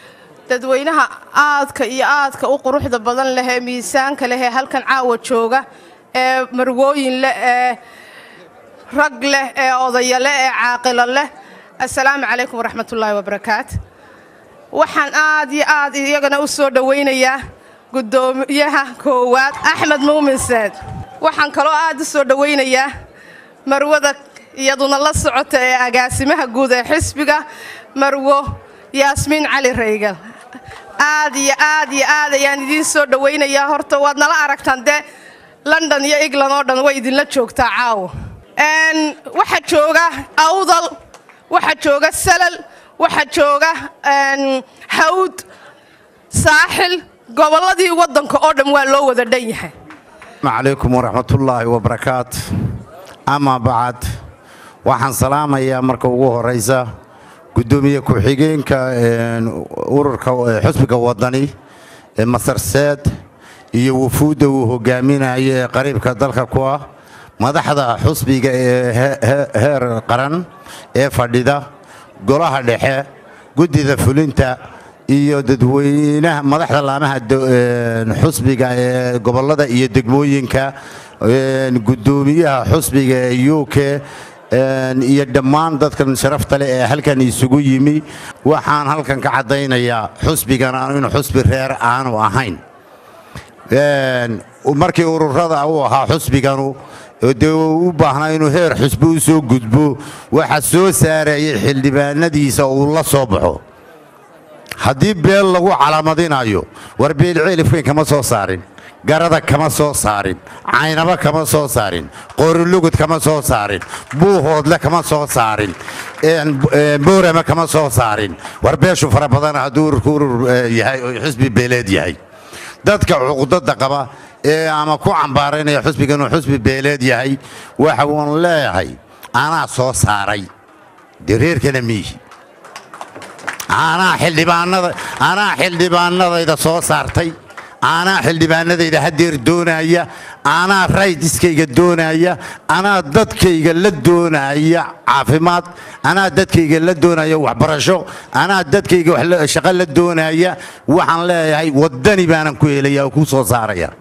dadweynaha aadka iyo aadka u quruxda badan leh ee miisaanka leh ee halkan caawa jooga ee marwooyin leh ee rag leh ee odaya leh ee caaqilo leh assalaamu calaykum waraxmatullaahi wabarakaat waxaan aad iyo aad iyagana u soo dhowaynayaa guddoomiyaha koowaad axmed muumin saad waxaan kaloo aad u soo dhowaynayaa marwada iyaduna la socota ee agaasimaha guud ee xisbiga marwo yaasmiin cali raygal aad iyo aad iyo aad ayaan idiin soo dhowaynayaa horta waad nala aragtaan dee london iyo england oo dhan way idinla joogtaa caawo waxaa jooga awdal waxaa jooga salal waxaa jooga hawd saaxil gobolladii waddanka oo dhan waa loo wada dhan yahay calaykum waraxmatullaahi wabarakaat amaa bacad waxaan salaamayaa marka ugu horaysa guddoomiye ku-xigeenka ururka xusbiga wadani ee masarseed iyo wufuudda uu hogaaminayo ee qariibka dalka ku ah madaxda xusbiga ee heer qaran ee fadhida golaha dhexe guddida fulinta iyo dadweynaha madaxda laamaha xusbiga ee gobollada iyo degmooyinka guddoomiyaha xusbiga ee u k iyo dhammaan dadkan sharafta leh ee halkan isugu yimi waxaan halkan ka caddaynayaa xusbigan inuu xusbi reer aanu ahayn markii ururada uu ahaa xusbiganu dee u baahnaa inuu heer xusbi u soo gudbo waxa soo saarayay xildhibaanadiisa uu la soo baxo haddii beel lagu calaamadinayo war beelceelifweyn kama soo saarin garada kama soo saarin caynaba kama soo saarin qorilugud kama soo saarin buuhoodle kama soo saarin boorama kama soo saarin war beeshu fara badana hadduu ururku urur yahay oo xusbi beeleed yahay dadka cuqdada qaba ee ama ku cambaaraynaya xusbiga inuu xusbi beeleed yahay waxa uun leeyahay anaa soo saaray dee reerkana miihi anaa xildhibaanada anaa xildhibaanadayda soo saartay anaa xildhibaanadayda hadeer doonaya anaa raydiskayga doonaya anaa dadkayga la doonaya caafimaad anaa dadkayga la doonaya waxbarasho anaa dadkayga shaqo la doonaya waxaan leeyahay waddani baanan ku helaya oo ku soo saaraya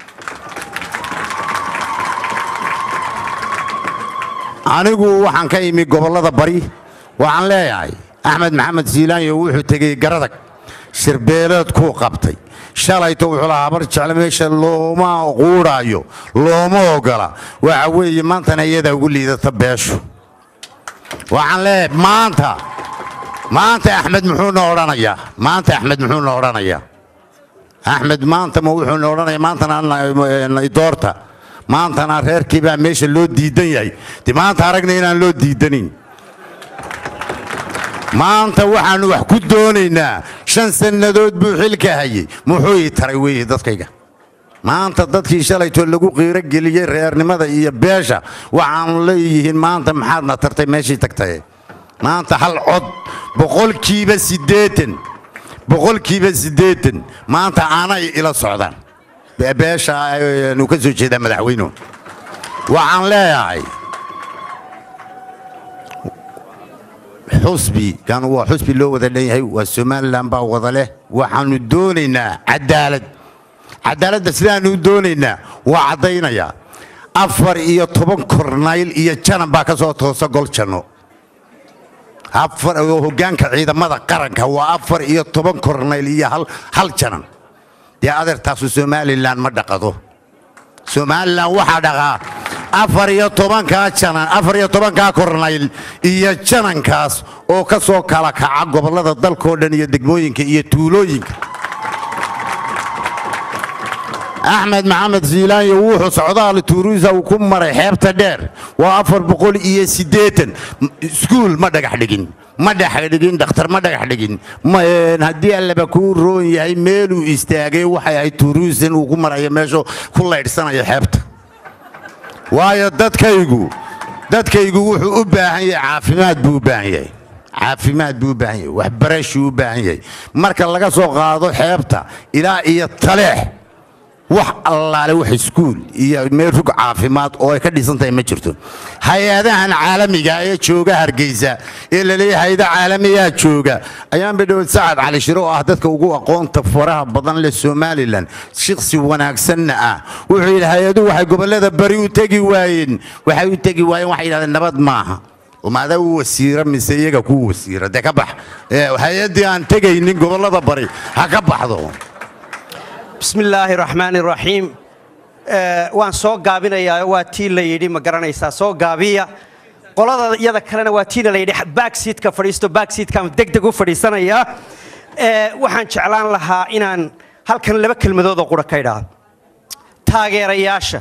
anigu waxaan ka imi gobollada bari waxaan leeyahay axmed maxamed siilaanyo wuxuu tegey garadag shirbeeleed kuu qabtay shalayto wuxuu lahaa habar jecle meesha looma quudhaayo looma ogola waxa weeye maantana iyadaa ugu liidata beeshu waxaan leeyahay maanta maanta axmed muxuuna odhanayaa maanta axmed muxuuna odhanayaa axmed maanta ma wuxuuna odhanayaa maantana doorta maantana reerkii baa meesha loo diidan yahay de maanta aragna inaan loo diidanin maanta waxaannu wax ku doonaynaa shan sannadood buu xilka hayey muxuu ii taray weeye dadkayga maanta dadkii shalaytoo lagu qiiro geliyey reernimada iyo beesha waxaanu leeyihiin maanta maxaadna tartay meeshii tagtaye maanta hal cod boqolkiiba siddeetan boqolkiiba siddeetan maanta anay ila socdaan beesha nu ka soo jeedaa madaxweynuhu waxaan leeyahay xusbi kan waa xusbi loo wada dhan yahay waa somalilan baa wada leh waxaannu doonaynaa cadaalad cadaaladda sidaannu doonaynaa waa caddaynayaa afar iyo toban kornayl iyo janan baa ka soo toosa gol janno hoggaanka ciidamada qaranka waa afar iyo toban kornayl iyo hal janan dee adeertaasu somalilan ma dhaqado somalilan waxaa dhaqaa afar iyo tobankaa janan afar iyo tobankaa kornayl iyo janankaas oo ka soo kala kaca gobollada dalkao dhan iyo degmooyinka iyo tuulooyinka axmed maxamed siilaanyo wuxuu socdaal tuuriisa uu ku maray xeebta dheer waa afar boqol iyo siddeetan iskuul ma dhagax dhigin ma dhexdhigin dhakhtar ma dhagax dhigin haddii allaba kuu roon yahay meeluu istaagay waxay ahayd tuuriisan uu ku marayo meeshu ku laydhsanayo xeebta waayo dadkaygu dadkaygu wuxuu u baahan yahay caafimaad buu u baahan yahay caafimaad buu u baahan yahay waxbarashuu u baahan yahay marka laga soo qaado xeebta ilaa iyo taleex wax allaale wax iskuul iyo meel rug caafimaad oo ay ka dhisan tahay ma jirto hay-adahan caalamiga ee jooga hargeysa ee laleeyahay hay-ada caalamiyaa jooga ayaanba dhowad sacad cali shiro oo ah dadka ugu aqoonta faraha badan leh somalilan shiksi wanaagsanna ah wuxuu yidhi hay-aduhu waxay gobollada bari u tegi waayeen waxay u tegi waayeen waxay yidhahdeen nabad maaha umaadaa u wasiira mise iyaga kuu wasiira dee ka bax Ee, hay-addii aan tegaynin gobollada bari ha ka baxdo bismi illaahi raxmaani raxiim Eh, waan soo gaabinayaa waa tii la yidhi ma garanaysaa soo gaabiya qolada iyada kalena waa tiina la yidhi backseatka fadhiisto backseatkaan deg deg u fadhiisanayaa Eh, waxaan jeclaan lahaa inaan halkan laba kelmadood oo qura ka idhaahdo taageerayaasha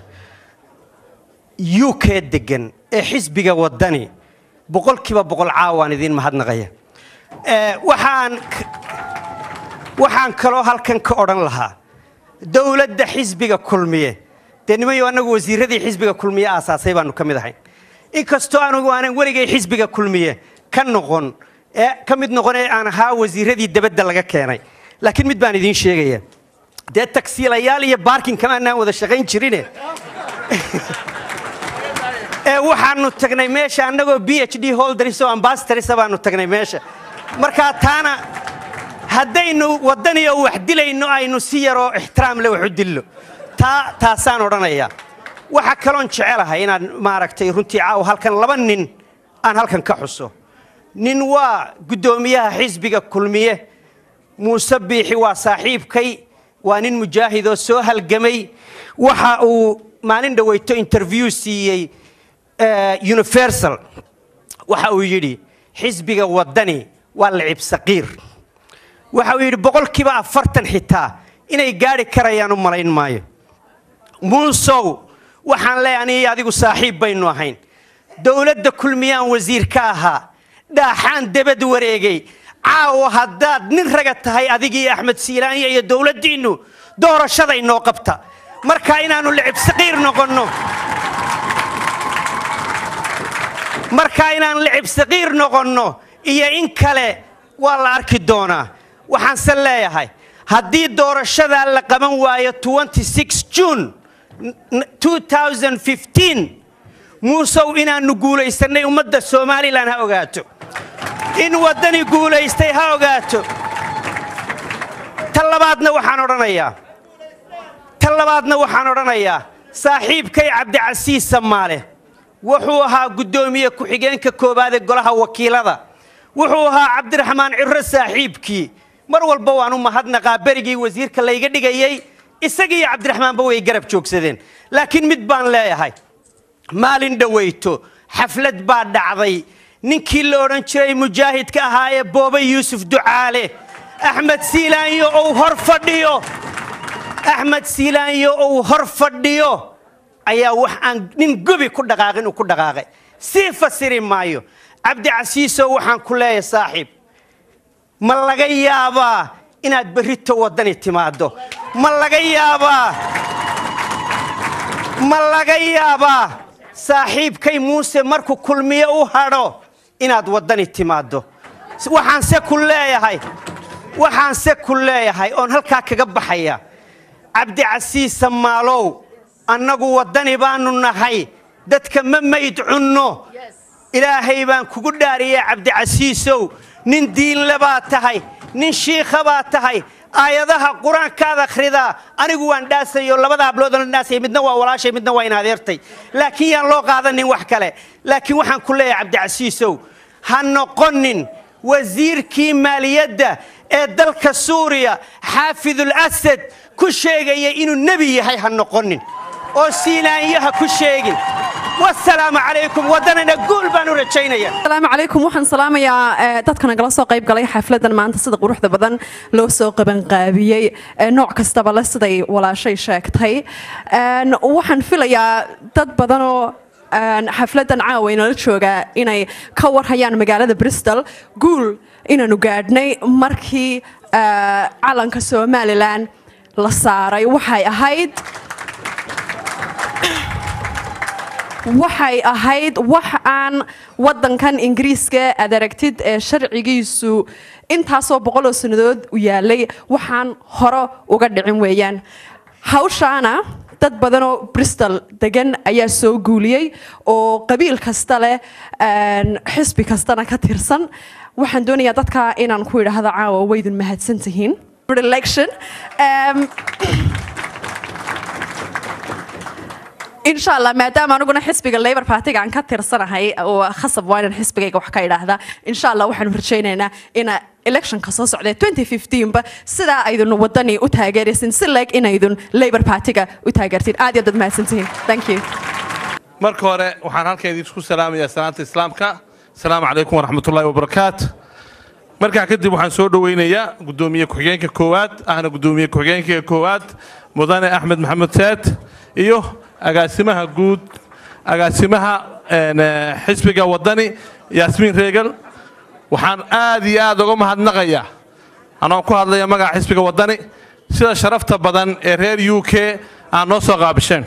u k degan ee xisbiga wadani boqolkiiba boqol caawaan idiin mahadnaqaya Eh, waxaan waxaan kaloo halkan ka odhan lahaa dowladda xisbiga kulmiye dee nimayo annagu wasiiradii xisbiga kulmiye aasaasay baanu ka mid ahayn inkastoo anugu aanan weligay xisbiga kulmiye ka noqon ee ka mid noqon ee aan ahaa wasiiradii debadda laga keenay laakiin mid baan idiin sheegaya dee tagsiilayaal iyo baarkinkama anaan wada shaqayn jirine ee waxaanu tagnay meesha annagoo b h d holders oo ambassadors baanu tagnay meesha markaa taana haddaynu waddaniyo wax dilayno aynu si yaroo ixtiraam le wax u dillo taa taasaan odhanayaa waxa kaloon jecelahay inaan maaragtay runtii caawa halkan laba nin aan halkan ka xuso nin waa guddoomiyaha xisbiga kulmiye muuse biixi waa saaxiibkay waa nin mujaahidoo soo halgamay waxa uu maalin dhoweyto interview siiyey eh, universal waxa uu yidhi xisbiga waddani waa lacib saqiir waxa uu yidhi boqolkiiba afartan xitaa inay gaadhi karayaan u malayn maayo muusow waxaan leeyahay aniga adigu saaxiib baynu ahayn dowladda kulmiyaan wasiir ka ahaa dhaaxaan debad wareegay caawa haddaad nin raga tahay adigii axmed siilaanya iyo dowladdiinnu doorashada inoo qabta marka inaannu licib saqiir noqonno marka inaan licib saqiir noqonno iyo in kale waa la arki doonaa waxaanse leeyahay haddii doorashadaa la qaban waayo 26 june 2015 muusow inaannu guulaysannay ummadda somalilan ha ogaato in waddani guulaystay ha ogaato ta labaadna waxaan odhanayaa ta labaadna waxaan odhanayaa saaxiibkay cabdicasiis samaale wuxuu ahaa guddoomiye ku-xigeenka koowaad ee golaha wakiilada wuxuu ahaa cabdiraxmaan ciro saaxiibkii mar walba waan u mahadnaqaa berigii wasiirka layga dhigayey isagii iyo cabdiraxmaanba way garab joogsadeen laakiin mid baan leeyahay maalin dhoweyto xaflad baa dhacday ninkii la odhan jiray mujaahidka ahaa ee boobe yuusuf ducaale axmed siilaanyo ou hor fadhiyo axmed siilaanyo ou hor fadhiyo ayaa wax aan nin gobi ku dhaqaaqin uu ku dhaqaaqay sii fasiri maayo cabdicasiisow waxaan ku leeyahay saaxiib ma laga yaabaa inaad berrito waddani timaaddo ma laga yaabaa ma laga yaabaa saaxiibkay muuse markuu kulmiye u hadho inaad waddani timaaddo waxaanse ku leeyahay waxaanse ku leeyahay oon halkaa kaga baxaya cabdicasiis samaalow annagu waddani baannu nahay dadka ma mayd cunno ilaahay baan kugu dhaariyey cabdicasiisow nin diinle baa tahay nin shiikha baa tahay aayadaha qur-aankaad akhridaa anigu waan dhaasayo labada habloodoo la dhaasaya midna waa walaashay midna waa in adeertay laakiin yaan loo qaadanin wax kale laakiin waxaan ku leeyahay cabdicasiisow ha noqonin wasiirkii maaliyadda ee dalka suuriya xaafidul asad ku sheegaya inuu nebi yahay ha noqonin oo siinaanyaha ku sheegin wasalaamu calaykum waddanana guul baan u rajaynaya asalaamu calaykum waxaan salaamayaa eh, dadka nagala soo qayb galay xafladan maanta sida quruxda badan loo soo qabanqaabiyey eh, nooc kastaba le siday walaashay sheegtay En, waxaan filayaa dad badanoo en, xafladan caawa inala joogaa inay ka warhayaan magaalada bristol guul inaanu gaadhnay markii eh, calanka somalilan la saaray waxay ahayd waxay ahayd wax aan waddankan ingiriiska aad aragtid ee sharcigiisu intaasoo boqoloo sannadood u yaalay waxaan hore uga dhicin weeyaan hawshaana dad badan oo bristol degan ayaa soo guuliyey oo qabiil kasta leh een, xisbi kastana ka tirsan waxaan doonayaa dadka inaan ku idhaahdo caawa waydin mahadsan tihiin election um, insha allah maadaama aniguna xisbiga labor partiga aan ka tirsanahay oo khasab waa inaan xisbigayga wax ka idhaahda insha allah waxaanu rajaynaynaa ina electionka soo socdee 2015 ba sidaa aydun wadani u taageeraysin si leeg inaydun labor partiga u taageertiin aad iyo aad baad mahadsantihiin thank you marka hore waxaan halkan idinku salaamayaa salaanta islaamka asalaamu calaykum waraxmatullaahi wabarakaatu markaa kadib waxaan soo dhoweynayaa gudoomiye ku-xigeenka koowaad ahna gudoomiye ku-xigeenka koowaad mudane axmed maxamed saad iyo agaasimaha guud agaasimaha een, eh, xisbiga wadani yaasmiin reegal waxaan aad iyo aad uga mahadnaqayaa anoo ku hadlaya magaca xisbiga wadani sida sharafta badan ee reer u k aan noo soo qaabisheen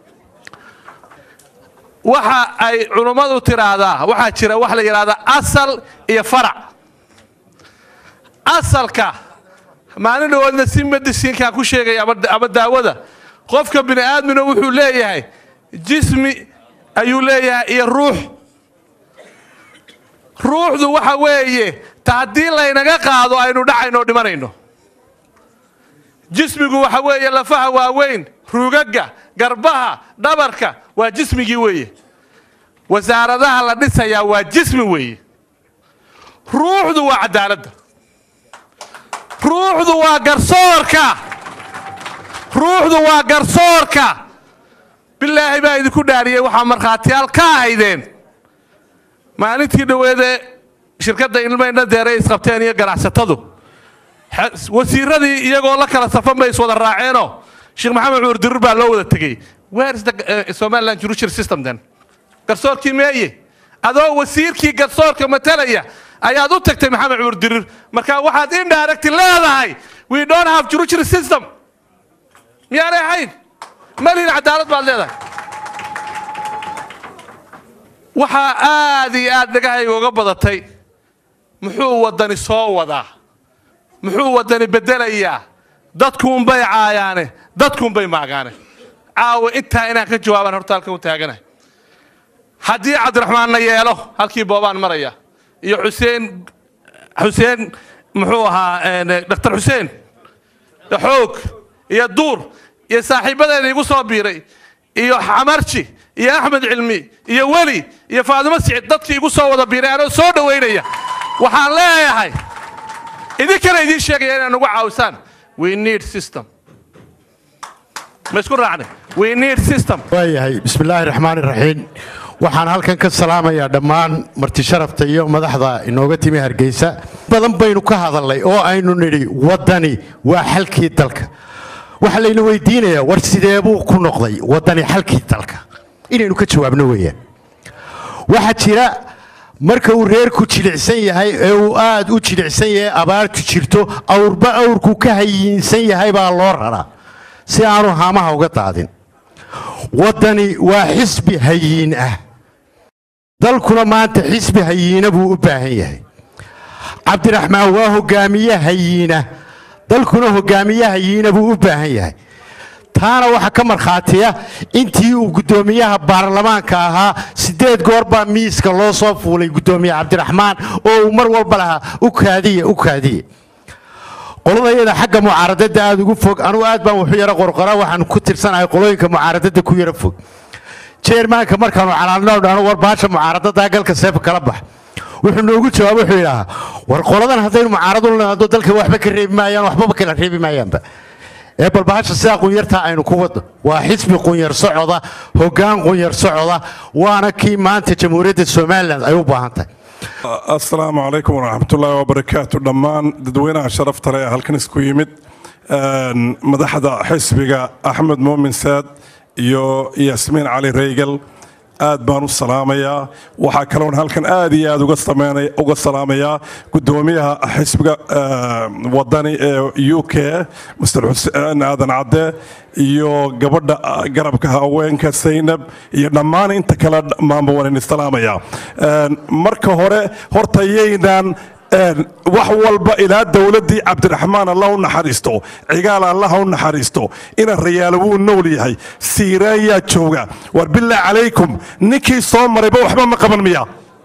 waxa ay culummadu tiraahdaa waxaa jira wax la yidhaahdaa asal iyo farac asalka maalin dhawoodna si mediciinkaan ku sheegaya ama ama daawada qofka bini aadmina wuxuu leeyahay jismi ayuu leeyahay iyo ruux ruuxdu waxa weeye ta haddii laynaga qaado aynu dhacayno oo dhimanayno jismigu waxa weeye lafaha waaweyn rugaga garbaha dhabarka waa jismigii weeye wasaaradaha la dhisayaa waa jismi weeye ruuxdu waa cadaaladda ruuxdu waa garsoorka ruuxdu waa garsoorka bilaahi baa idinku dhaariyey waxaa markhaatiyaal ka ahaydeen maalintii dhoweede shirkadda ilmayna deere isqabteen iyo ganacsatadu xe- wasiiradii iyagoo la kala safan bay iswada raaceenoo sheekh maxamed cumar dirir baa loo wada tegey where is the uh, somaliland judicial system then garsoorkii meeye adoo wasiirkii garsoorka matalaya ayaad u tagtay maxamed cumar dirir marka waxaad indirectly leedahay we don't have judicial system miyaanay ahayn malihin cadaalad baad leedahay waxaa aad iyo aad dhagahayga uga badatay muxuu waddani soo wadaa muxuu waddani beddelayaa dadkuunbay caayaane dadkuunbay maagaane caawa intaa inaan ka jawaabaan horta halkan u taaganahay haddii cabdiraxmaanna yeelo halkii boobaan maraya iyo xuseen xuseen muxuu ahaa een, dr xuseen xoog iyo duur iyo saaxiibadeena igu soo biiray iyo xamarji iyo axmed cilmi iyo weli iyo faadimo sicid dadkii igu soo wada biiray anoo soo dhowaynaya waxaan leeyahay idinkana idiin sheegaya inaan ugu caawisaan we need system ma isku raacnay we need system waayahay bismillaahi raxmaani raxiim waxaan halkan ka salaamayaa dhammaan marti sharafta iyo madaxda inooga timi hargeysa badan baynu ka hadalnay oo aynu nidhi waddani waa xalkii dalka waxaa layna weydiinayaa war sidee buu ku noqday waddani xalkii dalka inaynu ka jawaabno weeyaan waxaa jira marka uu reerku jilicsan yahay ee uu aad u jilicsan yahay abaartu jirto awrba awrku ka hayiinsan yahay baa loo raraa si aanu haamaha uga daadin waddani waa xisbi hayiin ah dalkuna maanta xisbi hayiina buu u baahan yahay cabdiraxmaan waa hogaamiye hayiina dalkuna hogaamiye hayiina buu u baahan yahay taana waxaa ka markhaatiya intii uu guddoomiyaha baarlamaanka ahaa siddeed goor baa miiska loo soo fuulay guddoomiye cabdiraxmaan oo uu mar walba lahaa u kaadiye u kaadiye qoladayada xagga mucaaradada aad ugu fog anugu aad baan wuxu yaro qorqora waxaan ku tirsanahay qolooyinka mucaaradada ku yaro fog jeermaanka markaanu calaalno dhano war baasha mucaaradada galka seefa kala bax wuxuu noogu jawaab wuxuu yidhaahaa war qoladan haddaynu mucaaradu lenaado dalka waxba ka reebi maayaan waxbaba kala reebi maayaanba ee bal bahasha sidaa qunyartaa aynu ku wadno waa xisbi qunyar socoda hoggaan qunyar socoda waana kii maanta jamhuuriyadda somalilan ay u baahan tahay asalaamu calaykum waraxmatullaahi wabarakaatu dhammaan dadweynaha sharafta leh ee halkan isku yimid Een, madaxda xisbiga axmed muumin saad iyo yaasmiin cali reygal aad baan u salaamayaa waxaa kaloon halkan aad iyo aad uga sameynay- uga salaamayaa gudoomiyaha xisbiga eh, wadani ee u k mr xuseen aadan cadde iyo gabadha ah, garabka haweenka saynab iyo dhammaan inta kale dhammaanba waan idin salaamayaa Een, marka hore horta yaynan wax walba ilaa dowladdii cabdiraxmaan allah u naxariisto cigaal allah u naxariisto ina rayaalo wuu nool yahay siiraayaa jooga war billah calaykum ninkii soo marayba waxba ma qaban miya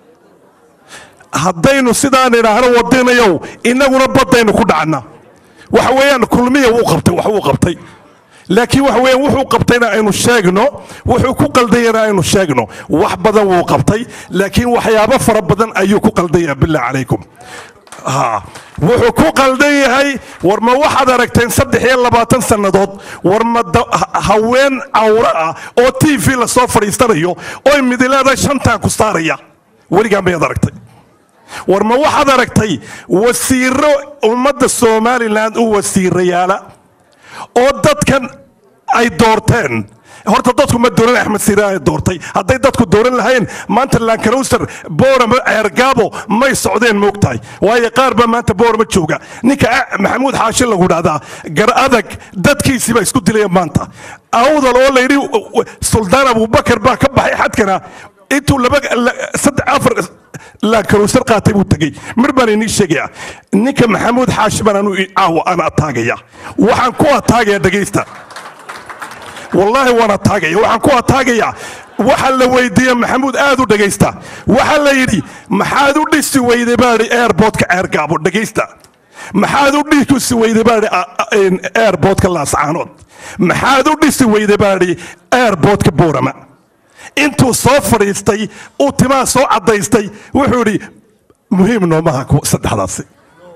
haddaynu sidaan idhaahno wadinayow innaguna baddaynu ku dhacna waxa weeyaan kulmiya wuu qabtay wax wuu qabtay laakiin waxa weeyaan wuxuu qabtayna aynu sheegno wuxuu ku qaldayana aynu sheegno wax badan wuu qabtay laakiin waxyaabo fara badan ayuu ku qaldaya billah calaykum ha wuxuu ku qaldan yahay war ma waxaad aragteen saddex iyo labaatan sannadood war ma da- ha- haween cawro ah oo t v lasoo fadhiistanayo oy midileeda shantaan ku saaraya weligaan bayaad aragtay war ma waxaad aragtay wasiiro ummadda somalilan u wasiirayaala oo dadkan ay doorteen horta dadku ma dooran axmed siiraan ay doortay hadday dadku dooran lahayn maanta lankalowser boorama ceergaabo may socdeen moogtahay waayo qaar baa maanta boorama jooga ninka ah, maxamuud xaashi lagu dhahdaa gar adag dadkiisii baa isku dilaya maanta awdal oo layidhi suldaan abubakar baa ka baxay xadkana intuu laba la- saddex afar laankalowsar qaatay buu tegey mar baan inii sheegaya ninka maxamuud xaashi baan anu caawa aan ataagaya waxaan ku ataagaya dhegaysta wallaahi waan ataagaya waxaan ku ataagaya waxa la weydiiye maxamuud aad u dhegaysta waxa la yidhi maxaad u dhisi weyday baadhi airportka ceergaabo dhegaysta maxaad u dhisi weyday baadhi airportka laascaanood maxaad u dhisi weyday baadhi airportka boorama intuu soo fadhiistay uu timaha soo caddaystay wuxuu yidhi muhiim noomaha kuwa saddexdaasi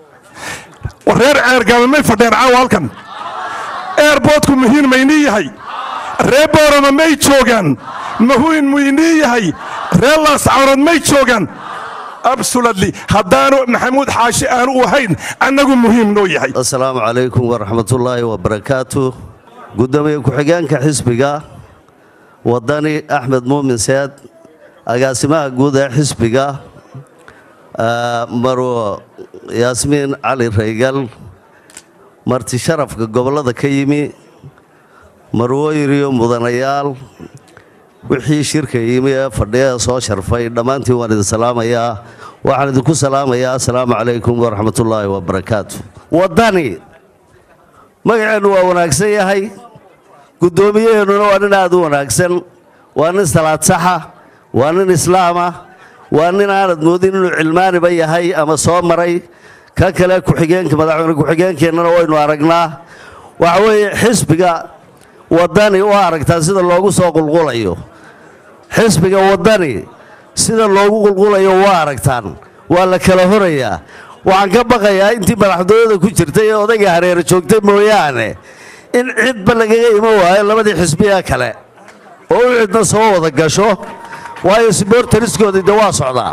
war reer ceergaabo may fadheen caawa halkan airportku muhiim maynii yahay reer boorama may joogaan mahuin muynii yahay reer laascaanood may joogaan absolutely haddaanu maxamuud xaashi aanu u ahayn annagu muhiim noo yahay asalaamu calaykum waraxmatullaahi wabarakaatu gudoomiye ku-xigeenka xisbiga wadani axmed muumin seed agaasimaha guud ee xisbiga ah, marwo yaasmiin cali raygal marti sharafka gobollada ka yimi marwooyin iyo mudanayaal wixii shirka yimi ee fadhiya soo sharfay dhammaantiin waan idin salaamayaa waxaan idinku salaamayaa asalaamu calaykum waraxmatullaahi wabarakaatu wadani magaceennu waa wanaagsan yahay guddoomiyaheennuna waa nin aad u wanaagsan waa nin salaad saxa waa nin islaama waa nin aanad moodin inuu cilmaaniba yahay ama soo maray ka kale ku-xigeenka madaxweyne ku-xigeenkeennana waynu aragnaa waxa weeye xisbiga wadani u aragtaa sida loogu soo qulqulayo xisbiga wadani sida loogu qulqulayo waa aragtaan waa la kala horayaa waxaan ka baqayaa intii madaxtooyada ku jirtay ee odayga hareere joogtay mooyaane in cidba lagaga iman waayo labadii xisbiga kale oo u cidna soo wada gasho waayo sbortariskoodii de waa socdaa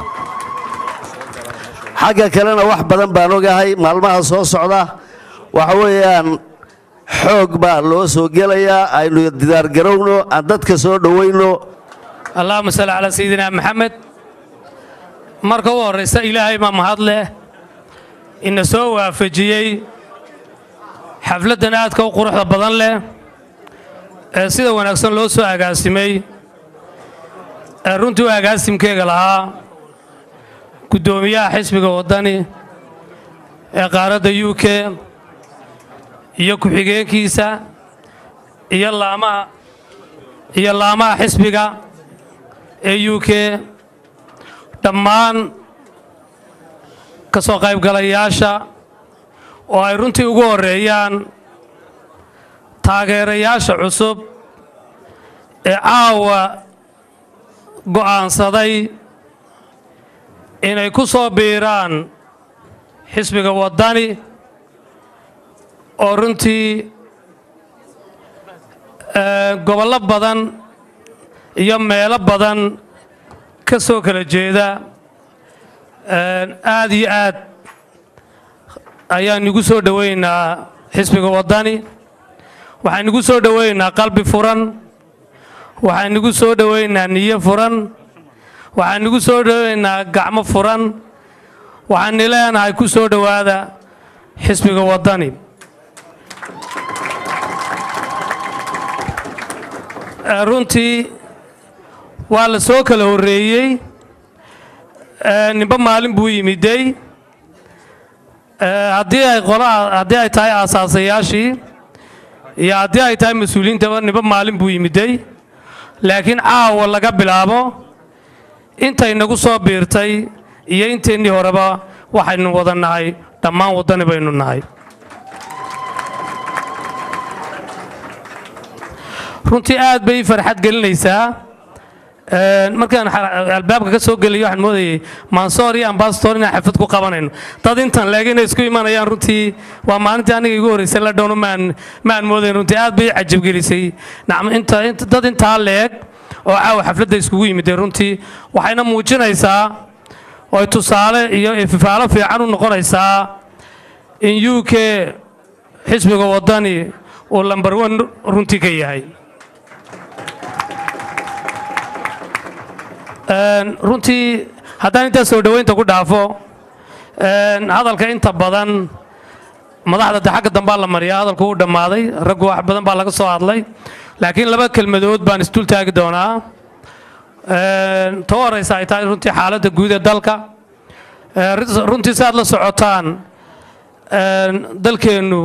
xagga kalena wax badan baan ogahay maalmaha soo socda waxa weeyaan xoog baa loo soo gelayaa aynu didaargarowno aan dadka soo dhowayno allahuma salli calaa sayidina maxamed marka u horraysa ilaahay baa mahad leh ina soo waafajiyey xafladdan aadka u quruxda badan leh ee sida wanaagsan loo soo agaasimay ee runtii u agaasimkeega lahaa guddoomiyaha xisbiga waddani ee qaaradda u k iyo ku-xigeenkiisa iyo laamaha iyo laamaha xisbiga ee u k dhammaan ka soo qaybgalayaasha oo ay runtii ugu horreeyaan taageerayaasha cusub ee caawa go'aansaday inay ku soo biiraan xisbiga waddani oo runtii eh, gobollo badan iyo meelo badan ka soo kala jeeda Eh, aad iyo aad ayaan igu soo dhoweynaa xisbiga waddani waxaan igu soo dhoweynaa qalbi furan waxaan igu soo dhoweynaa niyo furan waxaan igu soo dhoweynaa gacmo furan waxaan ileenahay ku soo dhowaada xisbiga waddani Eh, runtii waa la soo kala horreeyey Eh, ninba maalin buu yimidey Eh, haddii ay qolaha haddii ay tahay aasaasayaashii iyo haddii ay tahay mas-uuliyiintaba niba maalin buu yimiday laakiin caawa laga bilaabo intay nagu soo biirtay iyo inteennii horeba waxaynu wada nahay dhammaan waddani baynu nahay runtii aad bay ii farxad gelinaysaa Een, markaan xa- albaabka ka soo gelayo waxaan moodayay mansoor iyo ambasador inaan xaflad ku qabanayno dad intan leeg inay isku imanayaan runtii waa maalintii aniga igu horreysay la dhowno maan maan moodayn runtii aad bay ii cajabgelisay nacam inta inta- dad intaa leeg oo caawa xafladda iskugu yimidee runtii waxayna muujinaysaa oo ay tusaale iyo ififaalo fiican u noqonaysaa in u k xisbiga waddani uu lambar one runtii ka yahay Een, runtii haddaan intaa soo dhoweynta ku dhaafo een, hadalka inta badan madaxda de xagga dambaa la mariyaa hadalku uu dhammaaday raggu wax badan baa laga soo hadlay laakiin laba kelmadood baan isdul taagi doonaa Een, ta u horeysa ay tahay runtii xaaladda guud ee dalka Ee, rin- runtii si aad la socotaan een, dalkeennu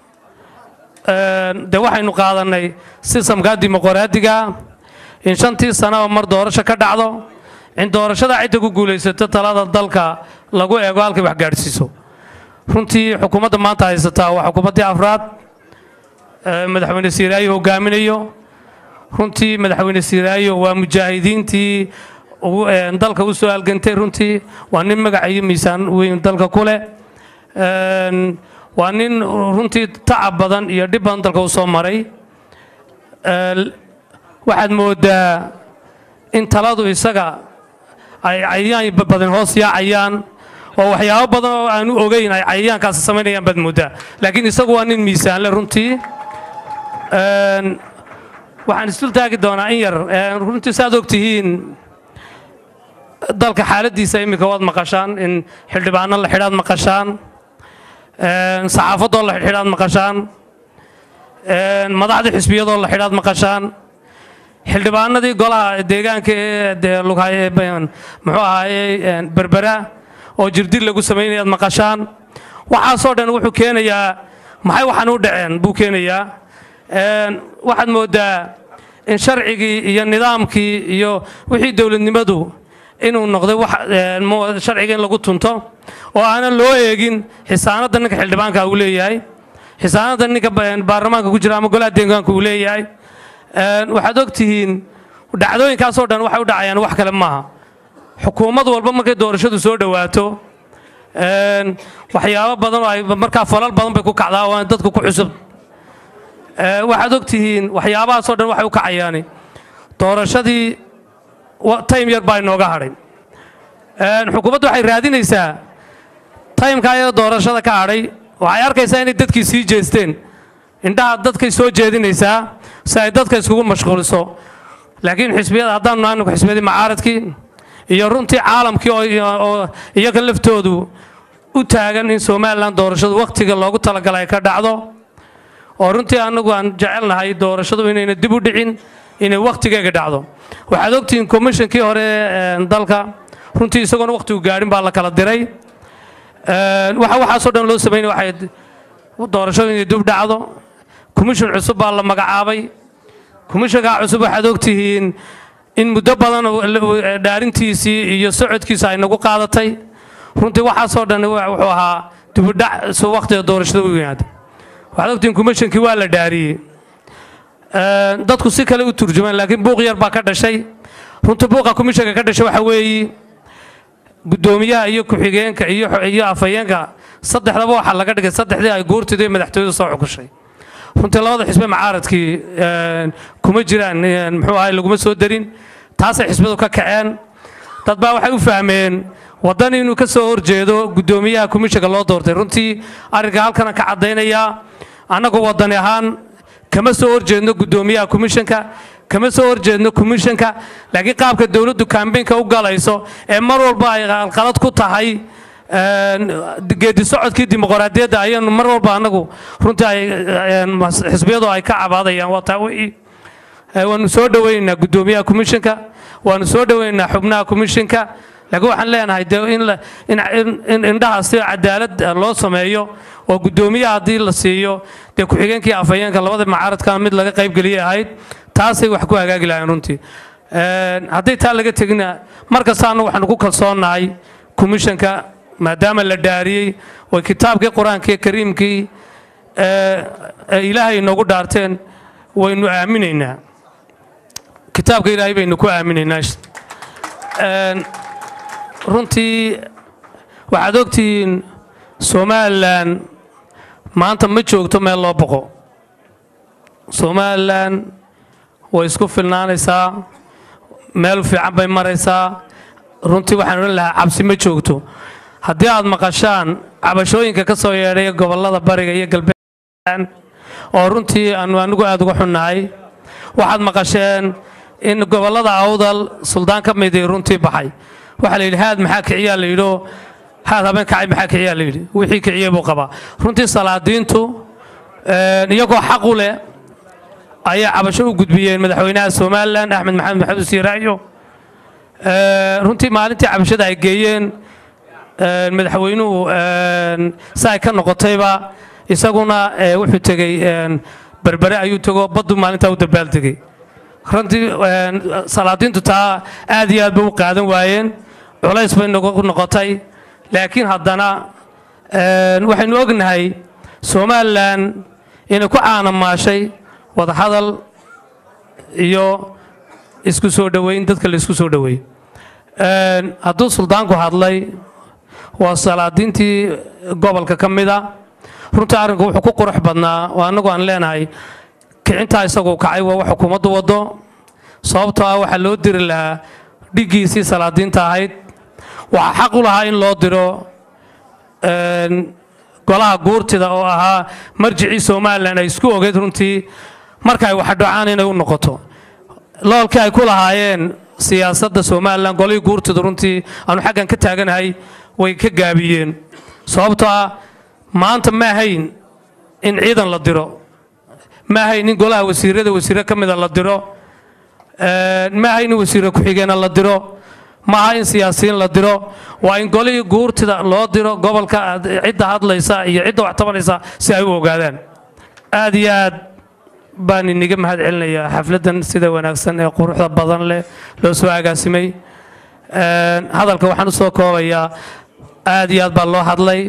een, de waxaynu qaadanay sistamka dimuqraadiga in shantii sanaba mar doorasho ka dhacdo in doorashada cidda ku guulaysato talada dalka lagu eego halkay wax gaadhsiiso runtii xukuumadda maanta haysataa waa xukuumaddii afraad ee madaxweyne siiraayo hogaaminayo runtii madaxweyne siiraayo waa mujaahidiintii ugu- ee dalka u soo halgantay runtii waa nin magac iyo miisaan weyn dalka ku leh Een, waa nin runtii tacab badan iyo dhib badan dalka u soo maray Ee, waxaad moodaa in taladu isaga ay cayayaan badan hoos yaacayaan oo waxyaabo badan oo aanu ogeyn ay cayayaankaasi samaynayaan baad moodaa laakiin isagu waa nin miisaanle runtii Een, waxaan isdul taagi doonaa in yar Een, runtii saaad og tihiin dalka xaaladiisa iminka waad maqashaan in xildhibaano la xidhaad maqashaan Een, saxaafadoo la xidhaad maqashaan Een, madaxdii xisbiyadoo la xidhaad maqashaan xildhibaanadii golaha deegaanka ee dee lughaye muxuu ahaaye berbera oo jirdil lagu samaynayaad maqashaan waxaasoo dhan wuxuu keenayaa maxay waxaan u dhaceen buu keenayaa Een, waxaad moodaa in sharcigii iyo nidaamkii iyo wixii dowladnimadu inuu noqday wax een, mu- sharciga in lagu tunto oo aanan loo eegin xisaanadda ninka xildhibaanka uu leeyahay xisaanadda ninka ba- baarlamaanka ku jira ama golaha deegaanka uu leeyahay Een, waxaad og tihiin dhacdooyinkaasoo dhan waxay u dhacayaan wax kale maaha xukuumad walba markay doorashadu soo dhowaato een, waxyaabo badan oo ay markaa falal badan bay ku kacdaa oo aan dadku ku cusub Ee, waxaad og tihiin waxyaabahaasoo dhan waxay u kacayaani doorashadii wa- time yar baa inooga hadhay Een, xukuumaddu waxay raadinaysaa timeka ayada doorashada ka hadhay waxay arkaysaa inay dadkii sii jeesteen indhaha dadkay soo jeedinaysaa si ay dadka iskugu mashquuliso laakiin xisbiyada haddaanu nahay anagu xisbiyadii macaaradkii iyo runtii caalamkii oo- oo iyaga laftoodu u taagan in somalilan doorashadu wakhtiga loogu talagalay ay ka dhacdo oo runtii anagu aan jecelnahay doorashadu inayna dib u dhicin inay wakhtigeega dhacdo waxaad ogtihiin komishankii hore ee dalka runtii isagoona wakhtigu gaadhin baa la kala diray Een, waxa waxaasoo dhan loo sameynay waxay doorashadu inay dib dhacdo komishan cusub baa la magacaabay komishankaa cusub waxaad ogtihiin in muddo badan oo la- dhaarintiisii iyo socodkiisa ay nagu qaadatay runtii waxaasoo dhan wa- wuxuu ahaa dibudhac su wakhtiga doorashada u yimaada waxaad ogtihiin komishankii waa la dhaariyey Een, dadku si kale u turjumaan laakiin buuq yar baa ka dhashay runtii buuqa komishanka ka dhashay waxa weeyi gudoomiyaha iyo ku-xigeenka iyo iyo afhayeenka saddexdaba waxaa laga dhigay saddexdii ay guurtida iyo madaxtooyadu soo xukushay runtii labada xisbe macaaradkii een, kuma jiraan een, muxuu ahay laguma soo darin taasay xisbadu ka kaceen dad baa waxay u fahmeen waddan inuu ka soo horjeedo gudoomiyaha komishanka loo doortay runtii arrinka halkana ka caddaynayaa annagu waddani ahaan kama soo horjeedno gudoomiyaha komishanka kama soo horjeedno komishanka laakiin qaabka dowladdu kambeynka u galayso ee mar walba ay qalqalad ku tahay een, geedi socodkii dimuqraadiyadda ayaanu mar walba annagu runtii ay een, mas- xisbiyadu ay ka cabaadayaan waa taa wixii Ee, waanu soo dhoweynaynaa gudoomiyaha komishanka waanu soo dhoweynaynaa xubnaha komishanka laakiin waxaan leenahay dee in la- in- in- in indhaha si cadaalad ah loo sameeyo oo guddoomiyaha haddii la siiyo dee ku-xigeenkii afhayeenka labada macaaradkana mid laga qaybgeliyay ahayd taasay wax ku hagaagi lahayn runtii Een, hadday taa laga tegina mar kastaana waxaanu ku kalsoonnahay komishanka maadaama la dhaariyey oo kitaabkii qur-aankii kariimkii ee ee ilaahay inoogu dhaarteen waynu aaminaynaa kitaabka ilaahay baynu ku aaminaynaa Een, runtii waxaad ogtihiin somalilan maanta ma joogto meel loo boqo somalilan way isku filnaanaysaa meel fiican bay maraysaa runtii waxaan odhan lahaa cabsi ma joogto haddii aad maqashaan cabashooyinka ka soo yeedhay gobollada bariga iyo galbeed oo runtii aanu anigu aad uga xunnahay waxaad maqasheen in gobollada awdal suldaan ka midii runtii baxay waxaa la yidhi haad maxaa kiciyaa la yidhi oo haad habeen kacay maxaa kiciyaa la yidhi wixii kiciyey buu qabaa runtii salaadiintu een, iyagoo xaq u leh ayaa cabasho u gudbiyeen madaxweynaha somalilan axmed maxamed maxamed siiraayo Ee, runtii maalintii cabashada ay geeyeen een, madaxweynuhu een, si ay ka noqotayba isaguna ee, wuxuu tegey een, berbere ayuu tego baddu maalintaa u dabaaldegay runtii een, salaadiintu taa aad iyo aad bay u qaadan waayeen culays bay nagu noqotay laakiin haddana een, waxaynu ognahay somalilan inay ku caanamaashay wadahadal iyo isku soo dhoweyn dadka la isku soo dhoweey Een, hadduu suldaanku hadlay waa salaadiintii gobolka ka mida runtii arrinku wuxuu ku qurux badnaa oo annagu aan leenahay kicintaa isaguu kacay waa wax xukuumaddu waddo sababtoo ah waxaa loo diri lahaa dhiggiisii salaadiinta ahayd waxaa xaq u lahaa in loo diro een, golaha guurtida oo ahaa marjicii somalilan ay isku ogeyd runtii marka ay waxa dhacaan inay u noqoto loolkii ay ku lahaayeen siyaasadda somalilan golihii guurtida runtii aanu xaggan ka taaganahay way ka gaabiyeen sababtoo ah maanta ma ahayn in ciidan la diro ma ahayn in golaha wasiirada wasiire ka mida la diro Een, ma ahayn in wasiire ku-xigeena la diro ma aha in siyaasiyiin la diro waa in golihii guurtida loo diro gobolka aad- cidda hadlaysa iyo cidda wax tabanaysa si ay u ogaadaan aad iyo aad baan iniga mahad celinayaa xafladdan sida wanaagsan ee quruxda badan leh loo soo agaasimay Een, hadalka waxaan u soo koobayaa aad iyo aad baa loo hadlay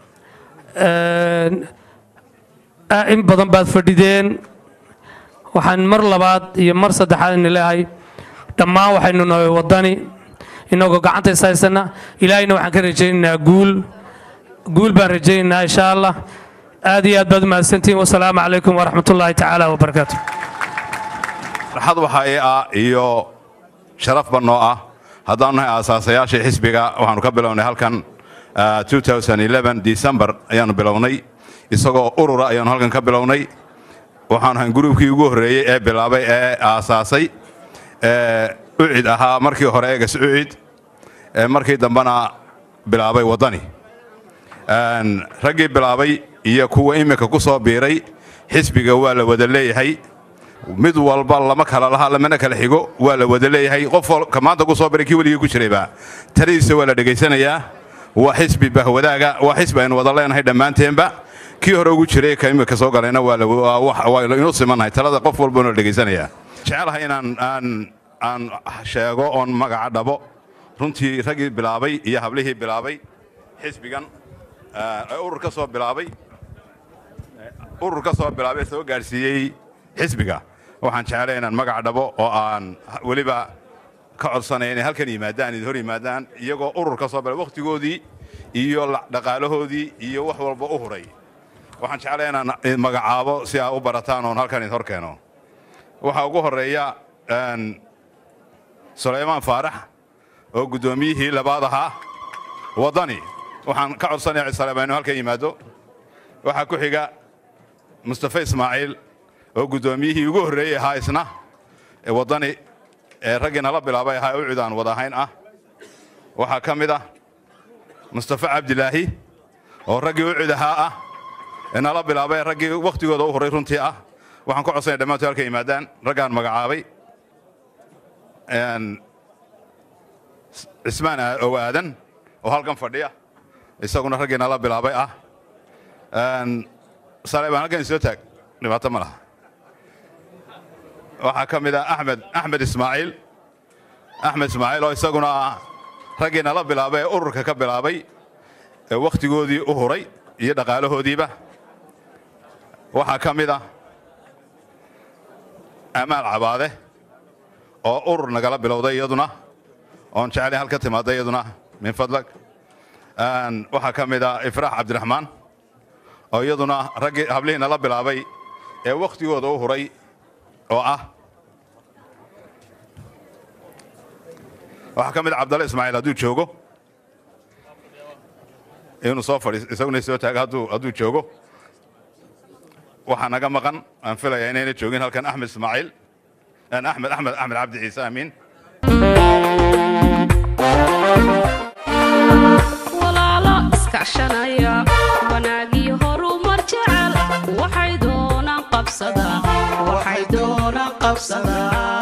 Een, a- in badan baad fadhideen waxaan mar labaad iyo mar saddexaad ini leeyahay dhammaan waxaynu nahay waddani inagoo gacanta is haysana ilaahayna waxaan ka rajaynaynaa guul guul baan rajaynaynaa insha allah aad iyo aad baad umahadsantihiin wasalaamu calaykum waraxmatullaahi tacaala wabarakaatu farxad waxa ii ah iyo sharafba noo ah haddaanu nahay aasaasayaashii xisbiga waxaanu ka bilownay halkan ah, 2011 december ayaanu bilownay isagoo urura ayaanu halkan ka bilownay waxaanu ahayn gruubkii ugu horreeyey ee bilaabay ee aasaasay ee ucid ahaa markii hore eegas ucid ee markii dambena bilaabay waddani Een, raggii bilaabay iyo kuwa iminka ku soo biiray xisbiga waa la wada leeyahay mid walba lama kala laha lamana kala xigo waa la wada leeyahay qof wal- ka maanta ku soo biray kii weligii ku jirayba taladiisa waa la dhegaysanayaa waa xisbi bahwadaaga waa xisbi aynu wada leenahay dhammaanteenba kii hore ugu jiray ka imika soo galayna waa la- waa wax- waa inuu simannahay talada qof walbana la dhegaysanayaa jecelahay inaan aan aan sheego oon magaca dhabo runtii raggii bilaabay iyo hablihii bilaabay xisbigan ah, ee urur ka soo bilaabay urur ka soo bilaabay soo gaadhsiiyey xisbiga waxaan jeclay inaan magac dhabo oo aan weliba ka codsanaya inay halkan yimaadaan idin hor yimaadaan iyagoo urur ka soo bilaabay wakhtigoodii iyo la- dhaqaalahoodii iyo wax walba u huray waxaan jeclay inaan idin magacaabo si aa u barataan oon halkan idin hor keeno waxaa ugu horreeya een, sulaymaan faarax oo guddoomiyihii labaad ahaa waddani waxaan ka codsanayaa cisaleema inuu halkan yimaado waxaa ku xiga mustafa ismaaciil oo guddoomiyihii ugu horreeyey ahaa isna ee waddani ee raggii nala bilaabay ahaa ucud aan wada ahayn ah waxaa ka mid ah mustafa cabdilaahi oo raggii ucud ahaa ah ee nala bilaabay ee raggii wakhtigooda u horay runtii ah waxaan ku codsanaya dhammaantood halka yimaadaan raggaan magacaabay Een, cismaan aa- ow aadan oo halkan fadhiya isaguna raggiina la bilaabay ah Een, saleebaan halkan soo taag dhibaato ma laha waxaa ka mid ah axmed axmed ismaaciil axmed ismaaciil oo isaguna ah raggiina la bilaabay ee ururka ka bilaabay ee wakhtigoodii u huray iyo dhaqaalahoodiiba waxaa ka mid ah amaal cabaade oo urur nagala bilowday iyaduna oon jeclayn halka timaada iyaduna min fadlag Een, waxaa ka mid ah ifraax cabdiraxmaan oo iyaduna raggii hablihii nala bilaabay ee wakhtigooda u huray oo ah waxaa ka mid ah cabdalle ismaaciil hadduu joogo inuu soo fadhiis isaguna soo taaga hadduu hadduu joogo waxaa naga maqan aan filayaa inayna joogin halkan axmed ismaaciil aan axmed axmed axmed cabdi ciise amiin walaalo iskaashanaya wanaagii horumar jecel waxay doonaan qabsadaa waxay doonaan qabsadaa